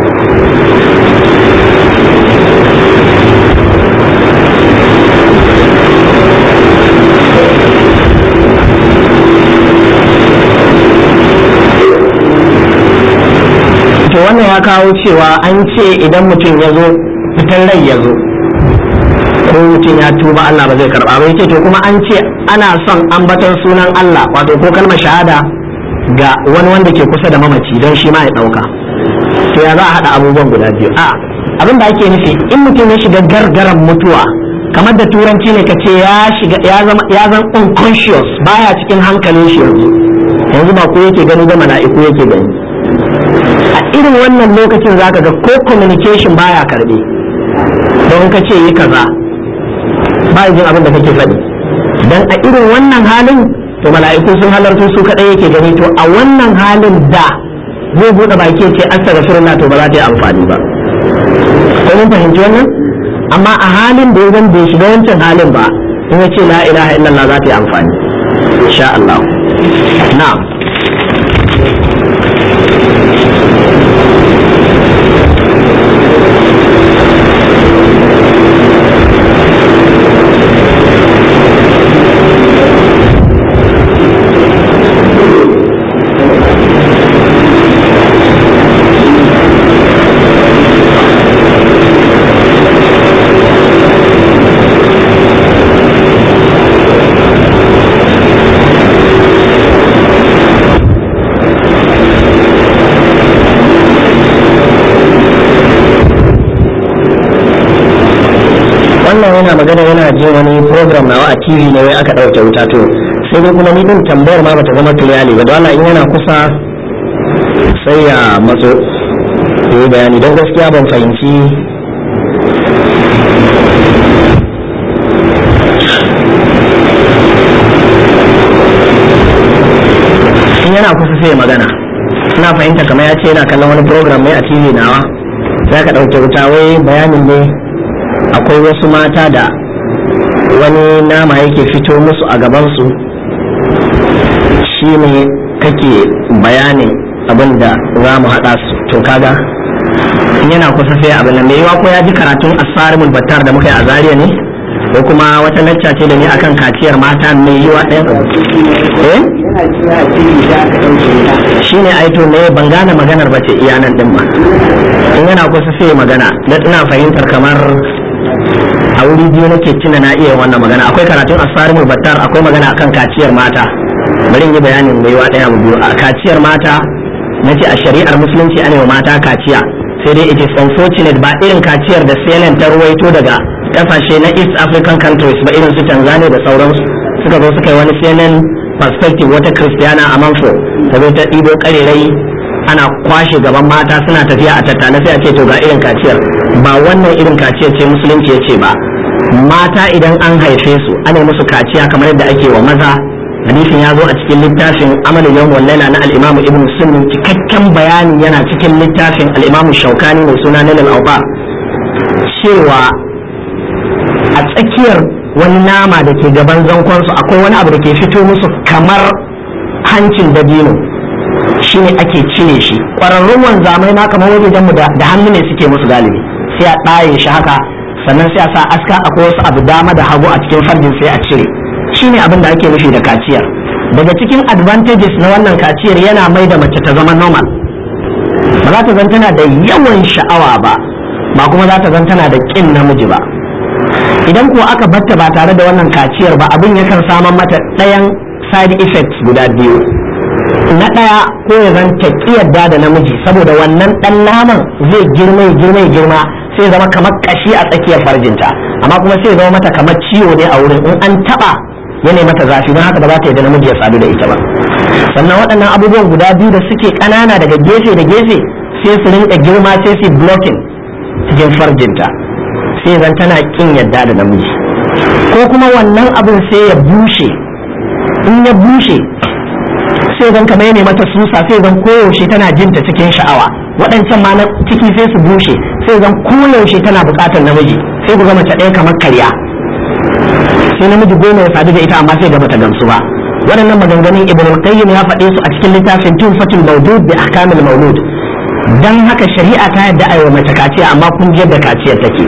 to wannan ya kawo cewa an ce idan mutum ya zo fitar rai ya zo ko mutum ya tuba Allah ba zai karba ba yace to kuma an ce ana son ambaton sunan Allah wato ko kalmar shahada ga wani wanda ke kusa da mamaci don shi ma ya dauka to ya za a hada abubuwan guda biyu a abin da ake nufi in mutum ya shiga gargaran mutuwa kamar da turanci ne ka ce ya shiga ya zama ya zama unconscious baya cikin hankalin shi yanzu yanzu ba ko yake gani da mala'iku yake gani a irin wannan lokacin zaka ga ko communication baya karbe don ka ce yi kaza ba jin abin da kake faɗi dan a irin wannan halin to mala'iku sun halarto su kadai yake gani to a wannan halin da zai bude baki ce astaghfirullah to ba za ta yi amfani ba ko mun fahimci wannan amma a halin da ya bai shiga wancan halin ba in ya ce la ilaha illallah za ta yi amfani insha Allah na'am wannan yana magana yana jin wani program nawa a tv ne wai aka ɗauke wuta to sai dai kuma ni din tambayar ma bata zama clearly ba don Allah in yana kusa sai ya matso yi bayani don gaskiya ban fahimci in yana kusa sai ya magana ina fahimta kamar ya ce yana kallon wani program mai a tv nawa za ka ɗauke wuta wai bayanin ne akwai wasu mata da wani nama yake fito musu a gabansu shi ne kake bayanin abin da za mu haɗa su to kaga in yana kusa sai abin da mai yiwa ko ya ji karatun asarimul battar da muka yi a zariya ne ko kuma wata lacca ce da ni akan kaciyar mata mai yiwa ɗaya eh shi ne aito ne ban gane maganar ba ce iya nan din ba in yana kusa sai magana na ina fahimtar kamar a wuri biyu nake tuna na iya wannan magana akwai karatun asarimul battar akwai magana akan kaciyar mata bari in yi bayanin mai yiwa ɗaya biyu a kaciyar mata na ce a shari'ar musulunci ana yi mata kaciya sai dai it is unfortunate ba irin kaciyar da CNN ta ruwaito daga kasashe na East African countries ba irin su Tanzania da sauransu suka zo suka yi wani CNN perspective wata Christiana a Manfo ta zo ta ɗibo ƙarerai ana kwashe gaban mata suna tafiya a tattale sai a ce to ga irin kaciyar ba wannan irin kaciyar ce musulunci ya ce ba mata idan an haife su ana musu kaciya kamar yadda ake wa maza hadisin ya zo a cikin littafin amal yawm wal laila na al-imam ibn sunni cikakken bayani yana cikin littafin al-imam shaukani mai suna nilal awqar cewa a tsakiyar wani nama da ke gaban zankonsu akwai wani abu da ke fito musu kamar hancin dabino shine ake cire shi ƙwararrun wanzamai ma kamar wajen mu da hannu ne suke musu galibi sai a ɗaye shi haka sannan sai a sa aska akwai wasu abu dama da hagu a cikin farjin sai a cire shine abin da ake nufi da kaciyar daga cikin advantages na wannan kaciyar yana mai da mace ta zama normal ba za ta zan tana da yawan sha'awa ba ba kuma za ta zan tana da ƙin namiji ba idan ko aka batta ba tare da wannan kaciyar ba abin yakan samar mata ɗayan side effects guda biyu na ɗaya ko ya zan ta yarda da namiji saboda wannan ɗan naman zai girma ya girma ya girma sai zama kamar kashi a tsakiyar farjinta amma kuma sai zama mata kamar ciwo ne a wurin in an taɓa yana mata zafi don haka ba za ta yarda namiji ya sadu da ita ba sannan waɗannan abubuwan guda biyu da suke ƙanana daga gefe da gefe sai su rinka girma sai su blocking cikin farjinta sai zan tana kin yadda da namiji ko kuma wannan abin sai ya bushe in ya bushe sai zan kamar ne mata susa sai zan koyaushe tana jinta cikin sha'awa waɗancan ma na ciki sai su bushe sai zan koyaushe tana buƙatar namiji sai ku mace ɗaya kamar karya sai namiji goma ya sadu da ita amma sai ga bata gamsu ba waɗannan maganganun ibn al-qayyim ya faɗe su a cikin littafin tufatul mawdud bi ahkamil mawlud dan haka shari'a ta yadda aiwa mace kaciya amma kun ji yadda kaciyar take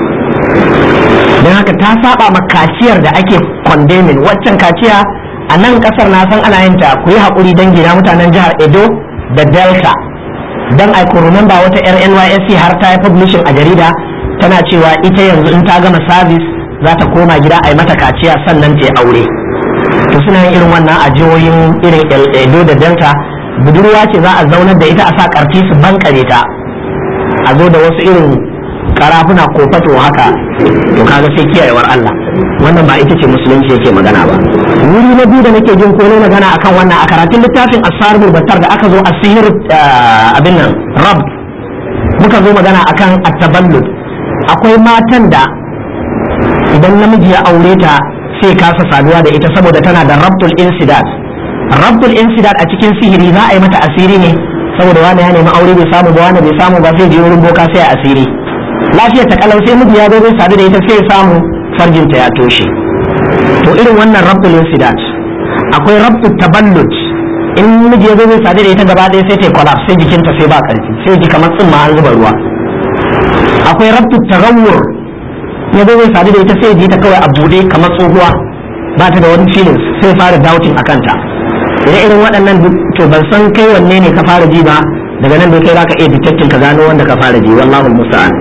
don haka ta saba ma kaciyar da ake condemning waccan kaciya a nan kasar na san ana yin ta ku yi haƙuri don gina mutanen jihar edo da delta don ai ku remember wata yar nysc har ta yi publishing a jarida tana cewa ita yanzu in ta gama service za ta koma gida a yi mata kaciya sannan ta yi aure to suna yin irin wannan a jihohin irin edo da delta budurwa ce za a zaunar da ita a sa karfi su bankare ta a zo da wasu irin karafuna ko fato haka to kaga sai kiyayewar Allah wannan ba ita ce musulunci yake magana ba wuri na biyu da nake jin ko ne magana akan wannan a karatun littafin asarul battar da aka zo a sihir abin nan rab muka zo magana akan at-taballud akwai matan da idan namiji ya aure ta sai kasa saduwa da ita saboda tana da rabtul insidat rabtul insidat a cikin sihiri za a yi mata asiri ne saboda wani ya nemi aure bai samu ba wani bai samu ba sai je wurin boka sai a asiri lafiyar ta kalau sai miji ya zo zai sadu da ita sai ya samu farjinta ya toshe to irin wannan rabtul insidat akwai rabtul taballud in miji ya zo zai sadu da ita gaba ɗaya sai ta collapse sai jikinta sai ba karfi sai ji kamar tsimma an zuba ruwa akwai rabtul tagawwur ya zo zai sadu da ita sai ji ta kawai a bude kamar tsohuwa ba ta da wani feelings sai fara doubting akan ta ire irin waɗannan to ban san kai wanne ne ka fara ji ba daga nan dai kai zaka iya detecting ka gano wanda ka fara ji wallahu musta'an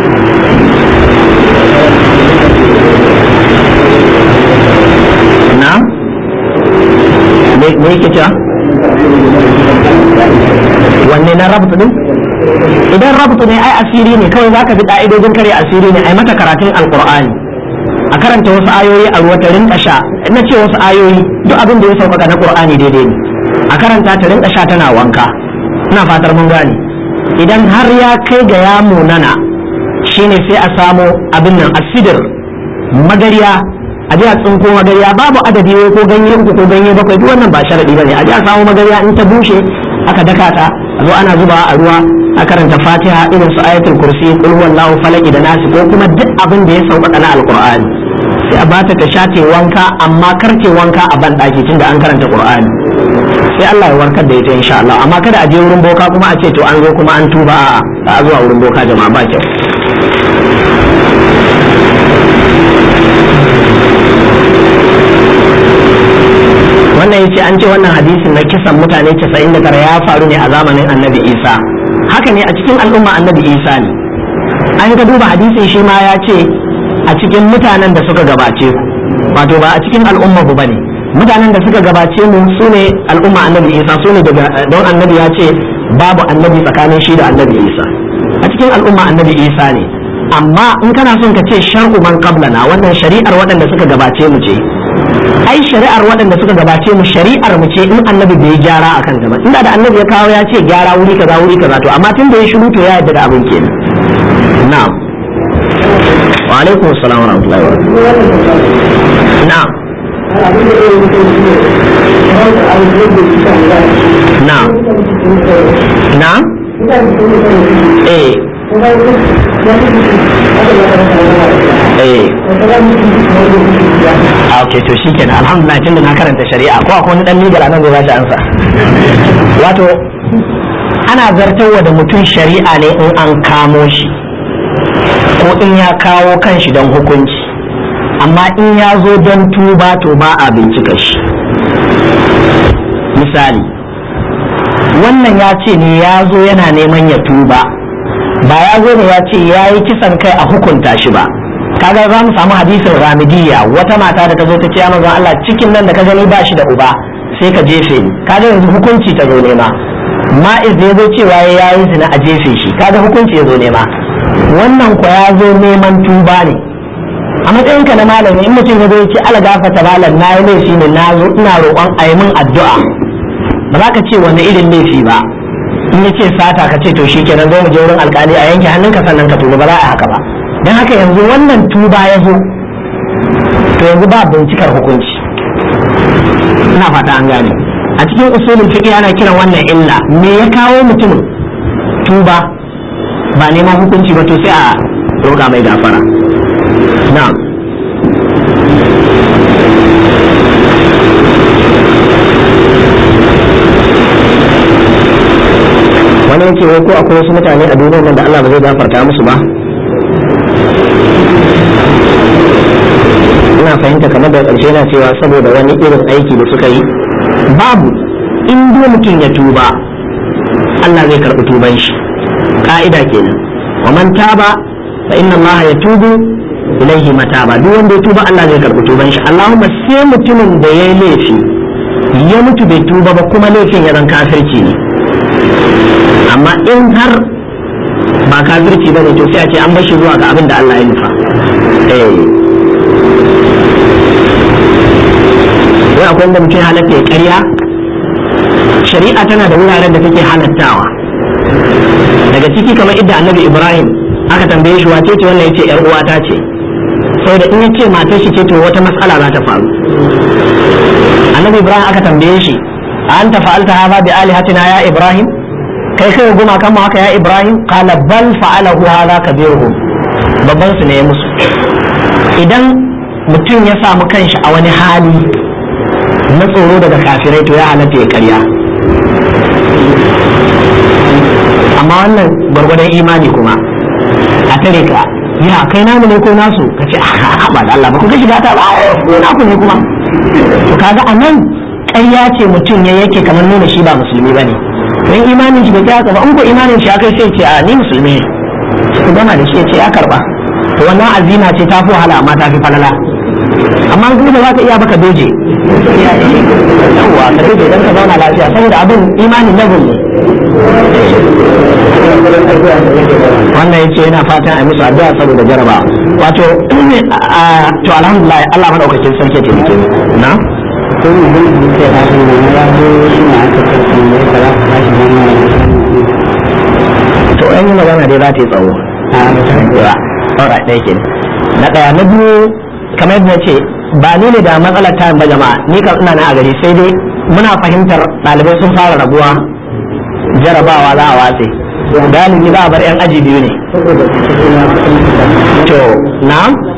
na me yake cewa wanne na rabtu din idan rabtu ne ai asiri ne kawai zaka bi ka'idojin kare asiri ne ai mata karatun alqur'ani a karanta wasu ayoyi a ruwa ta rinka sha na ce wasu ayoyi duk abin da ya sauƙaƙa na qur'ani daidai ne a karanta ta rinka sha tana wanka ina fatar mun gane idan har ya kai ga ya munana shine sai a samo abin nan asidir magariya a ji a tsinko magariya babu adadi wai ko ganye uku ko ganye bakwai duk wannan ba sharadi bane a ji a samu magariya in ta bushe aka daka ta a zo ana zubawa a ruwa a karanta fatiha irin su ayatul kursi kul huwallahu falaki da nasi ko kuma duk abin da ya sauƙaƙa na alqur'ani sai a bata ta sha te wanka amma kar te wanka a ban daki tunda an karanta qur'ani sai Allah ya warkar da ita insha Allah amma kada a je wurin boka kuma a ce to an zo kuma an tuba a a zuwa wurin boka jama'a ba kyau wannan yace an ce wannan hadisin na kisan mutane 99 ya faru ne a zamanin annabi isa haka ne a cikin al'umma annabi isa ne an ka duba hadisin shi ma ya ce a cikin mutanen da suka gabace ku wato ba a cikin al'umma ku bane mutanen da suka gabace mu su ne al'umma annabi isa su ne daga don annabi ya ce babu annabi tsakanin shi da annabi isa a cikin al'umma annabi isa ne amma in kana son ka ce shar'u man qablana wannan shari'ar waɗanda suka gabace mu ce ai shari'ar waɗanda suka gabace mu shari'ar mu ce in annabi bai gyara akan ta ba inda da annabi ya kawo ya ce gyara wuri kaza wuri kaza to amma tun da ya shiru to ya yarda da abin kenan na'am wa alaikum assalam wa rahmatullahi wa barakatuh na'am na'am na'am eh eh a ok to shi kenan alhamdulillah tun da na karanta shari'a ko akwai wani dan legal anan zai bashi ansa wato ana zartarwa da mutum shari'a ne in an kamo shi ko in ya kawo kanshi don hukunci amma in ya zo don tuba to ba a bincika shi misali wannan ya ce ne ya zo yana neman ya tuba ba ya zo ne ya ce ya yi kisan kai a hukunta shi ba kaga za mu samu hadisin ramidiyya wata mata da ta zo ta ce manzon Allah cikin nan da ka gani ba shi da uba sai ka jefe ni kaga yanzu hukunci ta zo nema ma'iz da ya zo cewa ya yi zina a jefe shi kaga hukunci ya zo nema wannan kwa ya zo neman tuba ne a matsayin ka na malami in mutum ya zo ya ce ala gafata malam na yi laifi ne na zo ina roƙon a yi min addu'a ba za ka ce wani irin laifi ba in ya ce sata ka ce to shi kenan zo mu je wurin alkali a yanke hannunka sannan ka tuba ba za a haka ba don haka yanzu wannan tuba ya zo to yanzu ba bincikar hukunci ina fata an gane a cikin usulin fiqh ana kiran wannan illa me ya kawo mutumin tuba ba neman hukunci ba to sai a roƙa mai gafara na'am wani yake wai ko akwai wasu mutane a duniyar nan da Allah ba zai gafarta musu ba ina fahimta kamar da ƙarshe na cewa saboda wani irin aiki da suka yi babu in dai mutum ya tuba Allah zai karɓi tuban shi ka'ida kenan wa man taba fa inna Allah ya tubu ilaihi mataba duk wanda ya tuba Allah zai karɓi tuban shi Allahumma sai mutumin da ya yi laifi ya mutu bai tuba ba kuma laifin ya zan kafirci ne amma in har ba kafirci ba ne to sai a ce an bashi zuwa ga abin da Allah ya nufa eh wai akwai wanda mutum halatta ya karya shari'a tana da wuraren da take halattawa daga ciki kamar idda annabi ibrahim aka tambaye shi wace ce wannan yace yar uwata ce saboda in yace matar shi ce to wata mas'ala za ta faru annabi ibrahim aka tambaye shi anta fa'alta hadha bi alihatina ya ibrahim kai kai goma kan haka ya ibrahim qala bal fa'alahu hadha kabiruhum babban su ne ya musu idan mutum ya samu kanshi a wani hali na tsoro daga kafirai to ya halatta ya karya amma wannan gwargwadon imani kuma a tare ka ya kai namu ne ko nasu ka ce ba da Allah ba ku ga shiga ta ba ko naku ne kuma to kaga a nan ƙarya ce mutum ya yake kamar nuna shi ba musulmi ba ne don imanin shi bai kai haka ba in ko imanin shi ya kai sai ce a ni musulmi ne ku gama da shi ya ce ya karba to wannan azima ce ta fi wahala amma ta fi falala amma in kuma za ka iya baka doje yawwa ka doje don ka zauna lafiya saboda abin imanin level ne wannan yace yana fatan a musu addu'a saboda jaraba wato to alhamdulillah Allah madaukakin sarki ya taimake mu na ko mu bin da ke da shi ne ya zo shi ne aka kace ne da za ka tashi da mu to an yi magana dai za ta yi tsawo a ba ta ba alright ɗaya ke na ɗaya na biyu kamar yadda ce ba ni ne da matsalar tayin ba jama'a ni kan ina na a gari sai dai muna fahimtar ɗalibai sun fara rabuwa jarabawa za a watse galibi za a bar 'yan aji biyu ne to na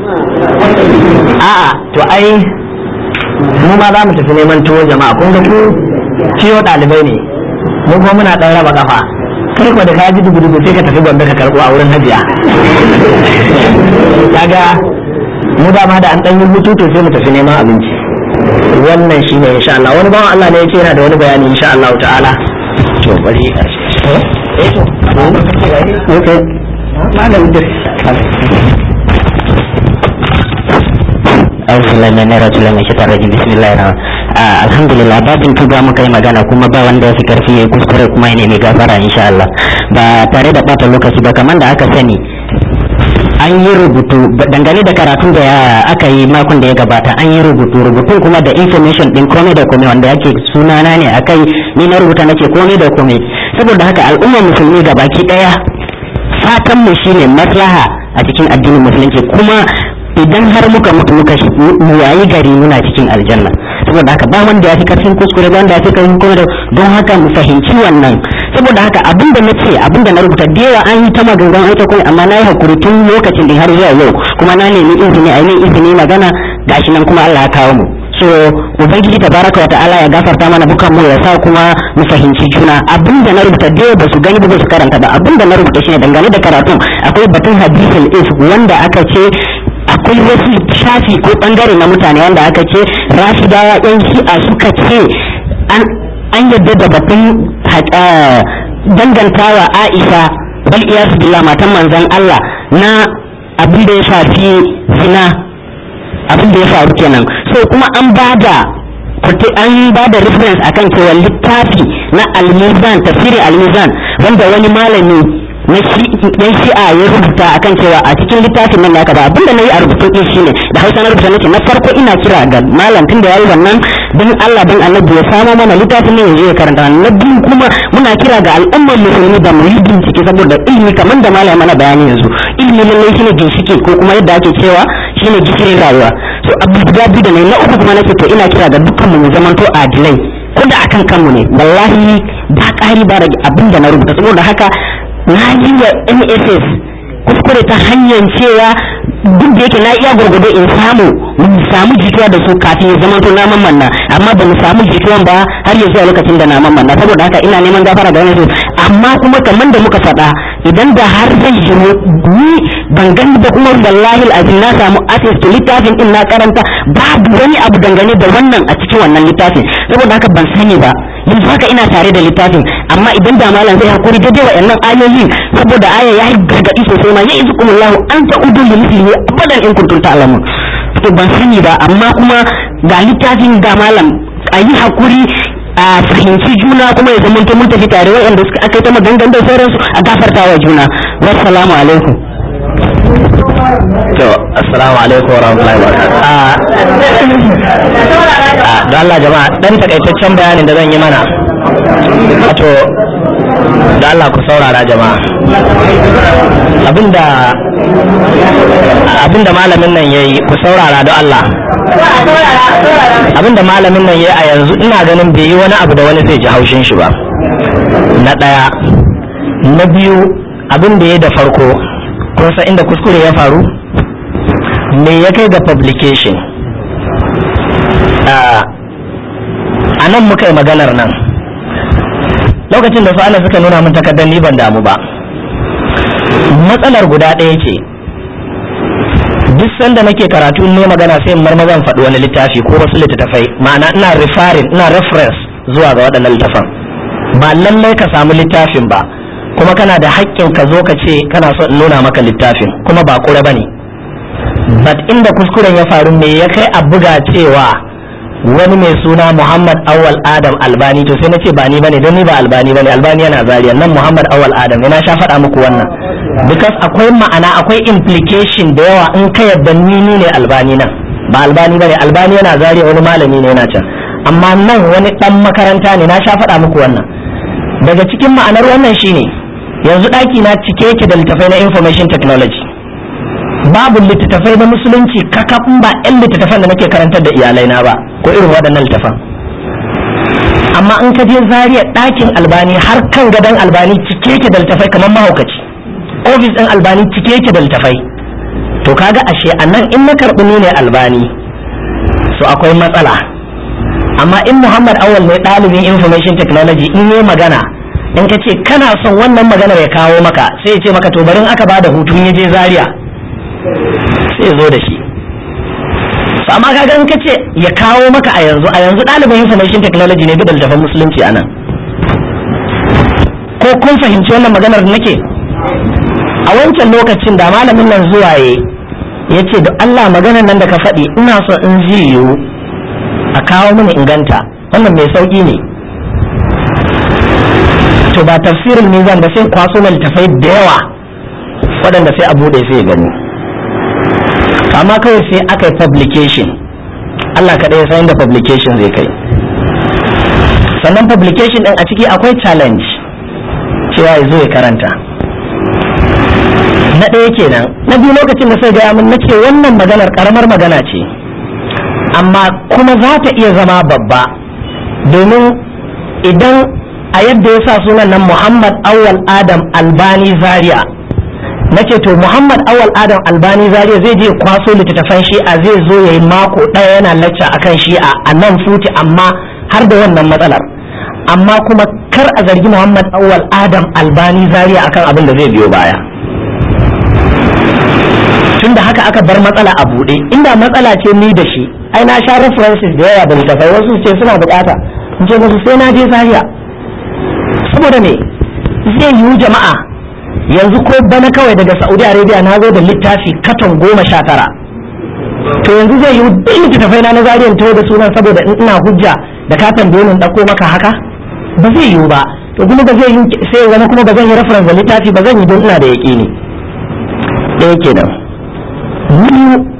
a'a to ai mu ma za mu tafi neman tuwo jama'a kun ga ku ciwo ɗalibai ne mu kuma muna ɗan raba kafa kai ko da ka ji dubu dubu sai ka tafi gombe ka karɓo a wurin hajiya kaga mu dama da an ɗan yi hutu to sai mu tafi neman abinci wannan shi ne insha Allah wani bawan Allah ne ya ce yana da wani bayani insha Allah ta'ala to bari eh to okay malam da أعوذ بالله من الرجل من الشيطان الرجيم بسم الله الرحمن alhamdulillah babin tuba muka yi magana kuma ba wanda ya fi karfi ya kuskure kuma ya nemi gafara insha Allah ba tare da bata lokaci ba kamar da aka sani an yi rubutu dangane da karatun da aka yi makon da ya gabata an yi rubutu rubutun kuma da information din komai da komai wanda yake sunana ne akai ni na rubuta nake komai da komai saboda haka al'ummar musulmi gabaki daya fatan mu shine maslaha a cikin addinin musulunci kuma idan har muka mutu muka mu yayi gari muna cikin aljanna saboda haka ba wanda ya fi karfin kuskure ba wanda ya fi karfin kuma don haka mu fahimci wannan saboda haka abinda na ce abinda na rubuta da yawa an yi ta magangan an ta kuma amma na yi hakuri tun lokacin da har zuwa yau kuma na nemi izini a yi izini magana gashi nan kuma Allah ya kawo mu so ubangiji tabaraka wa ta'ala ya gafarta mana bukan mu ya sa kuma mu fahimci juna abinda na rubuta da ba su gani ba su karanta ba abinda na rubuta shine dangane da karatun akwai batun hadisul is wanda aka ce akwai wasu shafi ko bangare na mutane wanda aka ce rashidawa yan shi'a suka ce an yadda da batun dangantawa aisha bal iyasu billah matan manzon Allah na abin da ya shafi zina abin da ya faru kenan so kuma an bada an ba da reference akan cewa littafi na almizan tafsirin almizan wanda wani malami na yan shi'a ya rubuta akan cewa a cikin littafin nan naka ba abinda na yi a rubutun ɗin shine da hausa na rubuta nake na farko ina kira ga malam tun da ya yi wannan don Allah don annabi ya samo mana littafin nan yanzu ya karanta na biyu kuma muna kira ga al'ummar musulmi da mu yi bincike saboda ilimi kamar da malam mana bayani yanzu ilimi lallai shine ginshiki ko kuma yadda ake cewa shine gishirin rayuwa so abu guda biyu da na na uku kuma nake to ina kira ga dukkan mu zamanto adilai ko da akan kanmu ne wallahi ba ƙari ba rage abin da na rubuta saboda haka na yi wa nss kuskure ta hanyar cewa duk da yake na iya gwargwado in samu mu samu jituwa da su kafin ya zama na mamanna amma ba mu samu jituwan ba har ya zuwa lokacin da na mamanna saboda haka ina neman gafara da wani amma kuma kamar da muka faɗa idan da har zai yi ni ban gani ba kuma wallahi azim na samu access to littafin din na karanta babu wani abu dangane da wannan a cikin wannan littafin saboda haka ban sani ba yanzu haka ina tare da littafin amma idan da malam zai hakuri daidai wa'annan ayoyin saboda aya ya yi gargaɗi sosai ma ya izu kuma lahu an ta udu da misli abadan in kuntum ta'lamun to ban sani ba amma kuma ga littafin da malam a yi hakuri a fahimci juna kuma ya zama mun tafi tare wa'anda suka aka yi ta magangan da sauransu a gafarta wa juna wassalamu alaikum to assalamu alaikum wa rahmatullahi wa barakatuh don Allah jama'a dan takaitaccen bayanin da zan yi mana wato da Allah ku saurara jama'a abinda abinda malamin nan yayi ku saurara don Allah abinda malamin nan yayi a yanzu ina ganin bai yi wani abu da wani zai ji haushin shi ba na ɗaya na biyu abin da ya da farko kun san inda kuskure ya faru me ya kai ga publication a nan muka yi maganar nan lokacin da su ana suka nuna min takardar ni ban damu ba matsalar guda ɗaya ce duk sanda nake karatu ne magana sai marmazan faɗi wani littafi ko wasu littattafai ma'ana ina referring ina reference zuwa ga waɗannan littafan ba lallai ka samu littafin ba kuma kana da haƙƙin ka zo ka ce kana so in nuna maka littafin kuma ba ƙura ba ne but inda kuskuren ya faru me ya kai a buga cewa wani mai suna Muhammad Awal Adam Albani to sai na ce ba ni bane don ni ba Albani bane Albani yana zariya nan Muhammad Awal Adam ne na sha faɗa muku wannan because akwai ma'ana akwai implication da yawa in ka yadda ni ni ne Albani nan ba Albani bane Albani yana zariya wani malami ne yana can amma nan wani dan makaranta ne na sha faɗa muku wannan daga cikin ma'anar wannan shine yanzu ɗaki na cike yake da littafai na information technology babu littattafai na musulunci kakafin ba 'yan littattafan da nake karantar da iyalai na ba ko irin waɗannan littattafan amma in ka je zariya ɗakin albani har kan gadon albani cike yake da littattafai kamar mahaukaci ofis ɗin albani cike yake da littattafai to kaga ashe a nan in na karɓi ni ne albani so akwai matsala amma in muhammad awal ne ɗalibin information technology in yi magana in ka ce kana son wannan maganar ya kawo maka sai ya ce maka to barin aka bada hutu ya je zaria sai zo da shi so amma kaga in kace ya kawo maka a yanzu a yanzu ɗalibin information technology ne da littafin musulunci a nan ko kun fahimci wannan maganar da nake a wancan lokacin da malamin nan zuwa ya ya ce da Allah maganar nan da ka faɗi ina so in ji yiwu a kawo mini inganta wannan mai sauƙi ne to ba tafsirin mizan ba sai kwaso mai littafai da yawa waɗanda sai a buɗe sai ya gani amma kawai sai aka yi publication Allah kaɗai ya san da publication zai kai sannan publication ɗin a ciki akwai challenge cewa ya zo ya karanta na ɗaya kenan na biyu lokacin da sai gaya min na ce wannan maganar ƙaramar magana ce amma kuma za ta iya zama babba domin idan a yadda ya sa sunan nan muhammad awwal adam albani zaria na ce to muhammad awal adam albani zaria zai je kwaso littattafan shi'a zai zo ya yi mako ɗaya yana lacca akan shi'a a nan futi amma har da wannan matsalar amma kuma kar a zargi muhammad awal adam albani zaria akan abin da zai biyo baya tunda haka aka bar matsala a buɗe inda matsala ce ni da shi ai na sha references da yawa da littattafai wasu ce suna bukata in ce musu sai na je zaria saboda me zai yiwu jama'a yanzu ko bana kawai daga saudi arabia na zo da littafi katon goma sha tara to yanzu zai yi duk littattafai na na zariyan tawo da sunan saboda in ina hujja da ka tambaye ni ɗauko maka haka ba zai yiwu ba to kuma ba zai yi sai wani kuma ba zan yi reference da littafi ba zan yi don ina da yaƙini ɗaya kenan biyu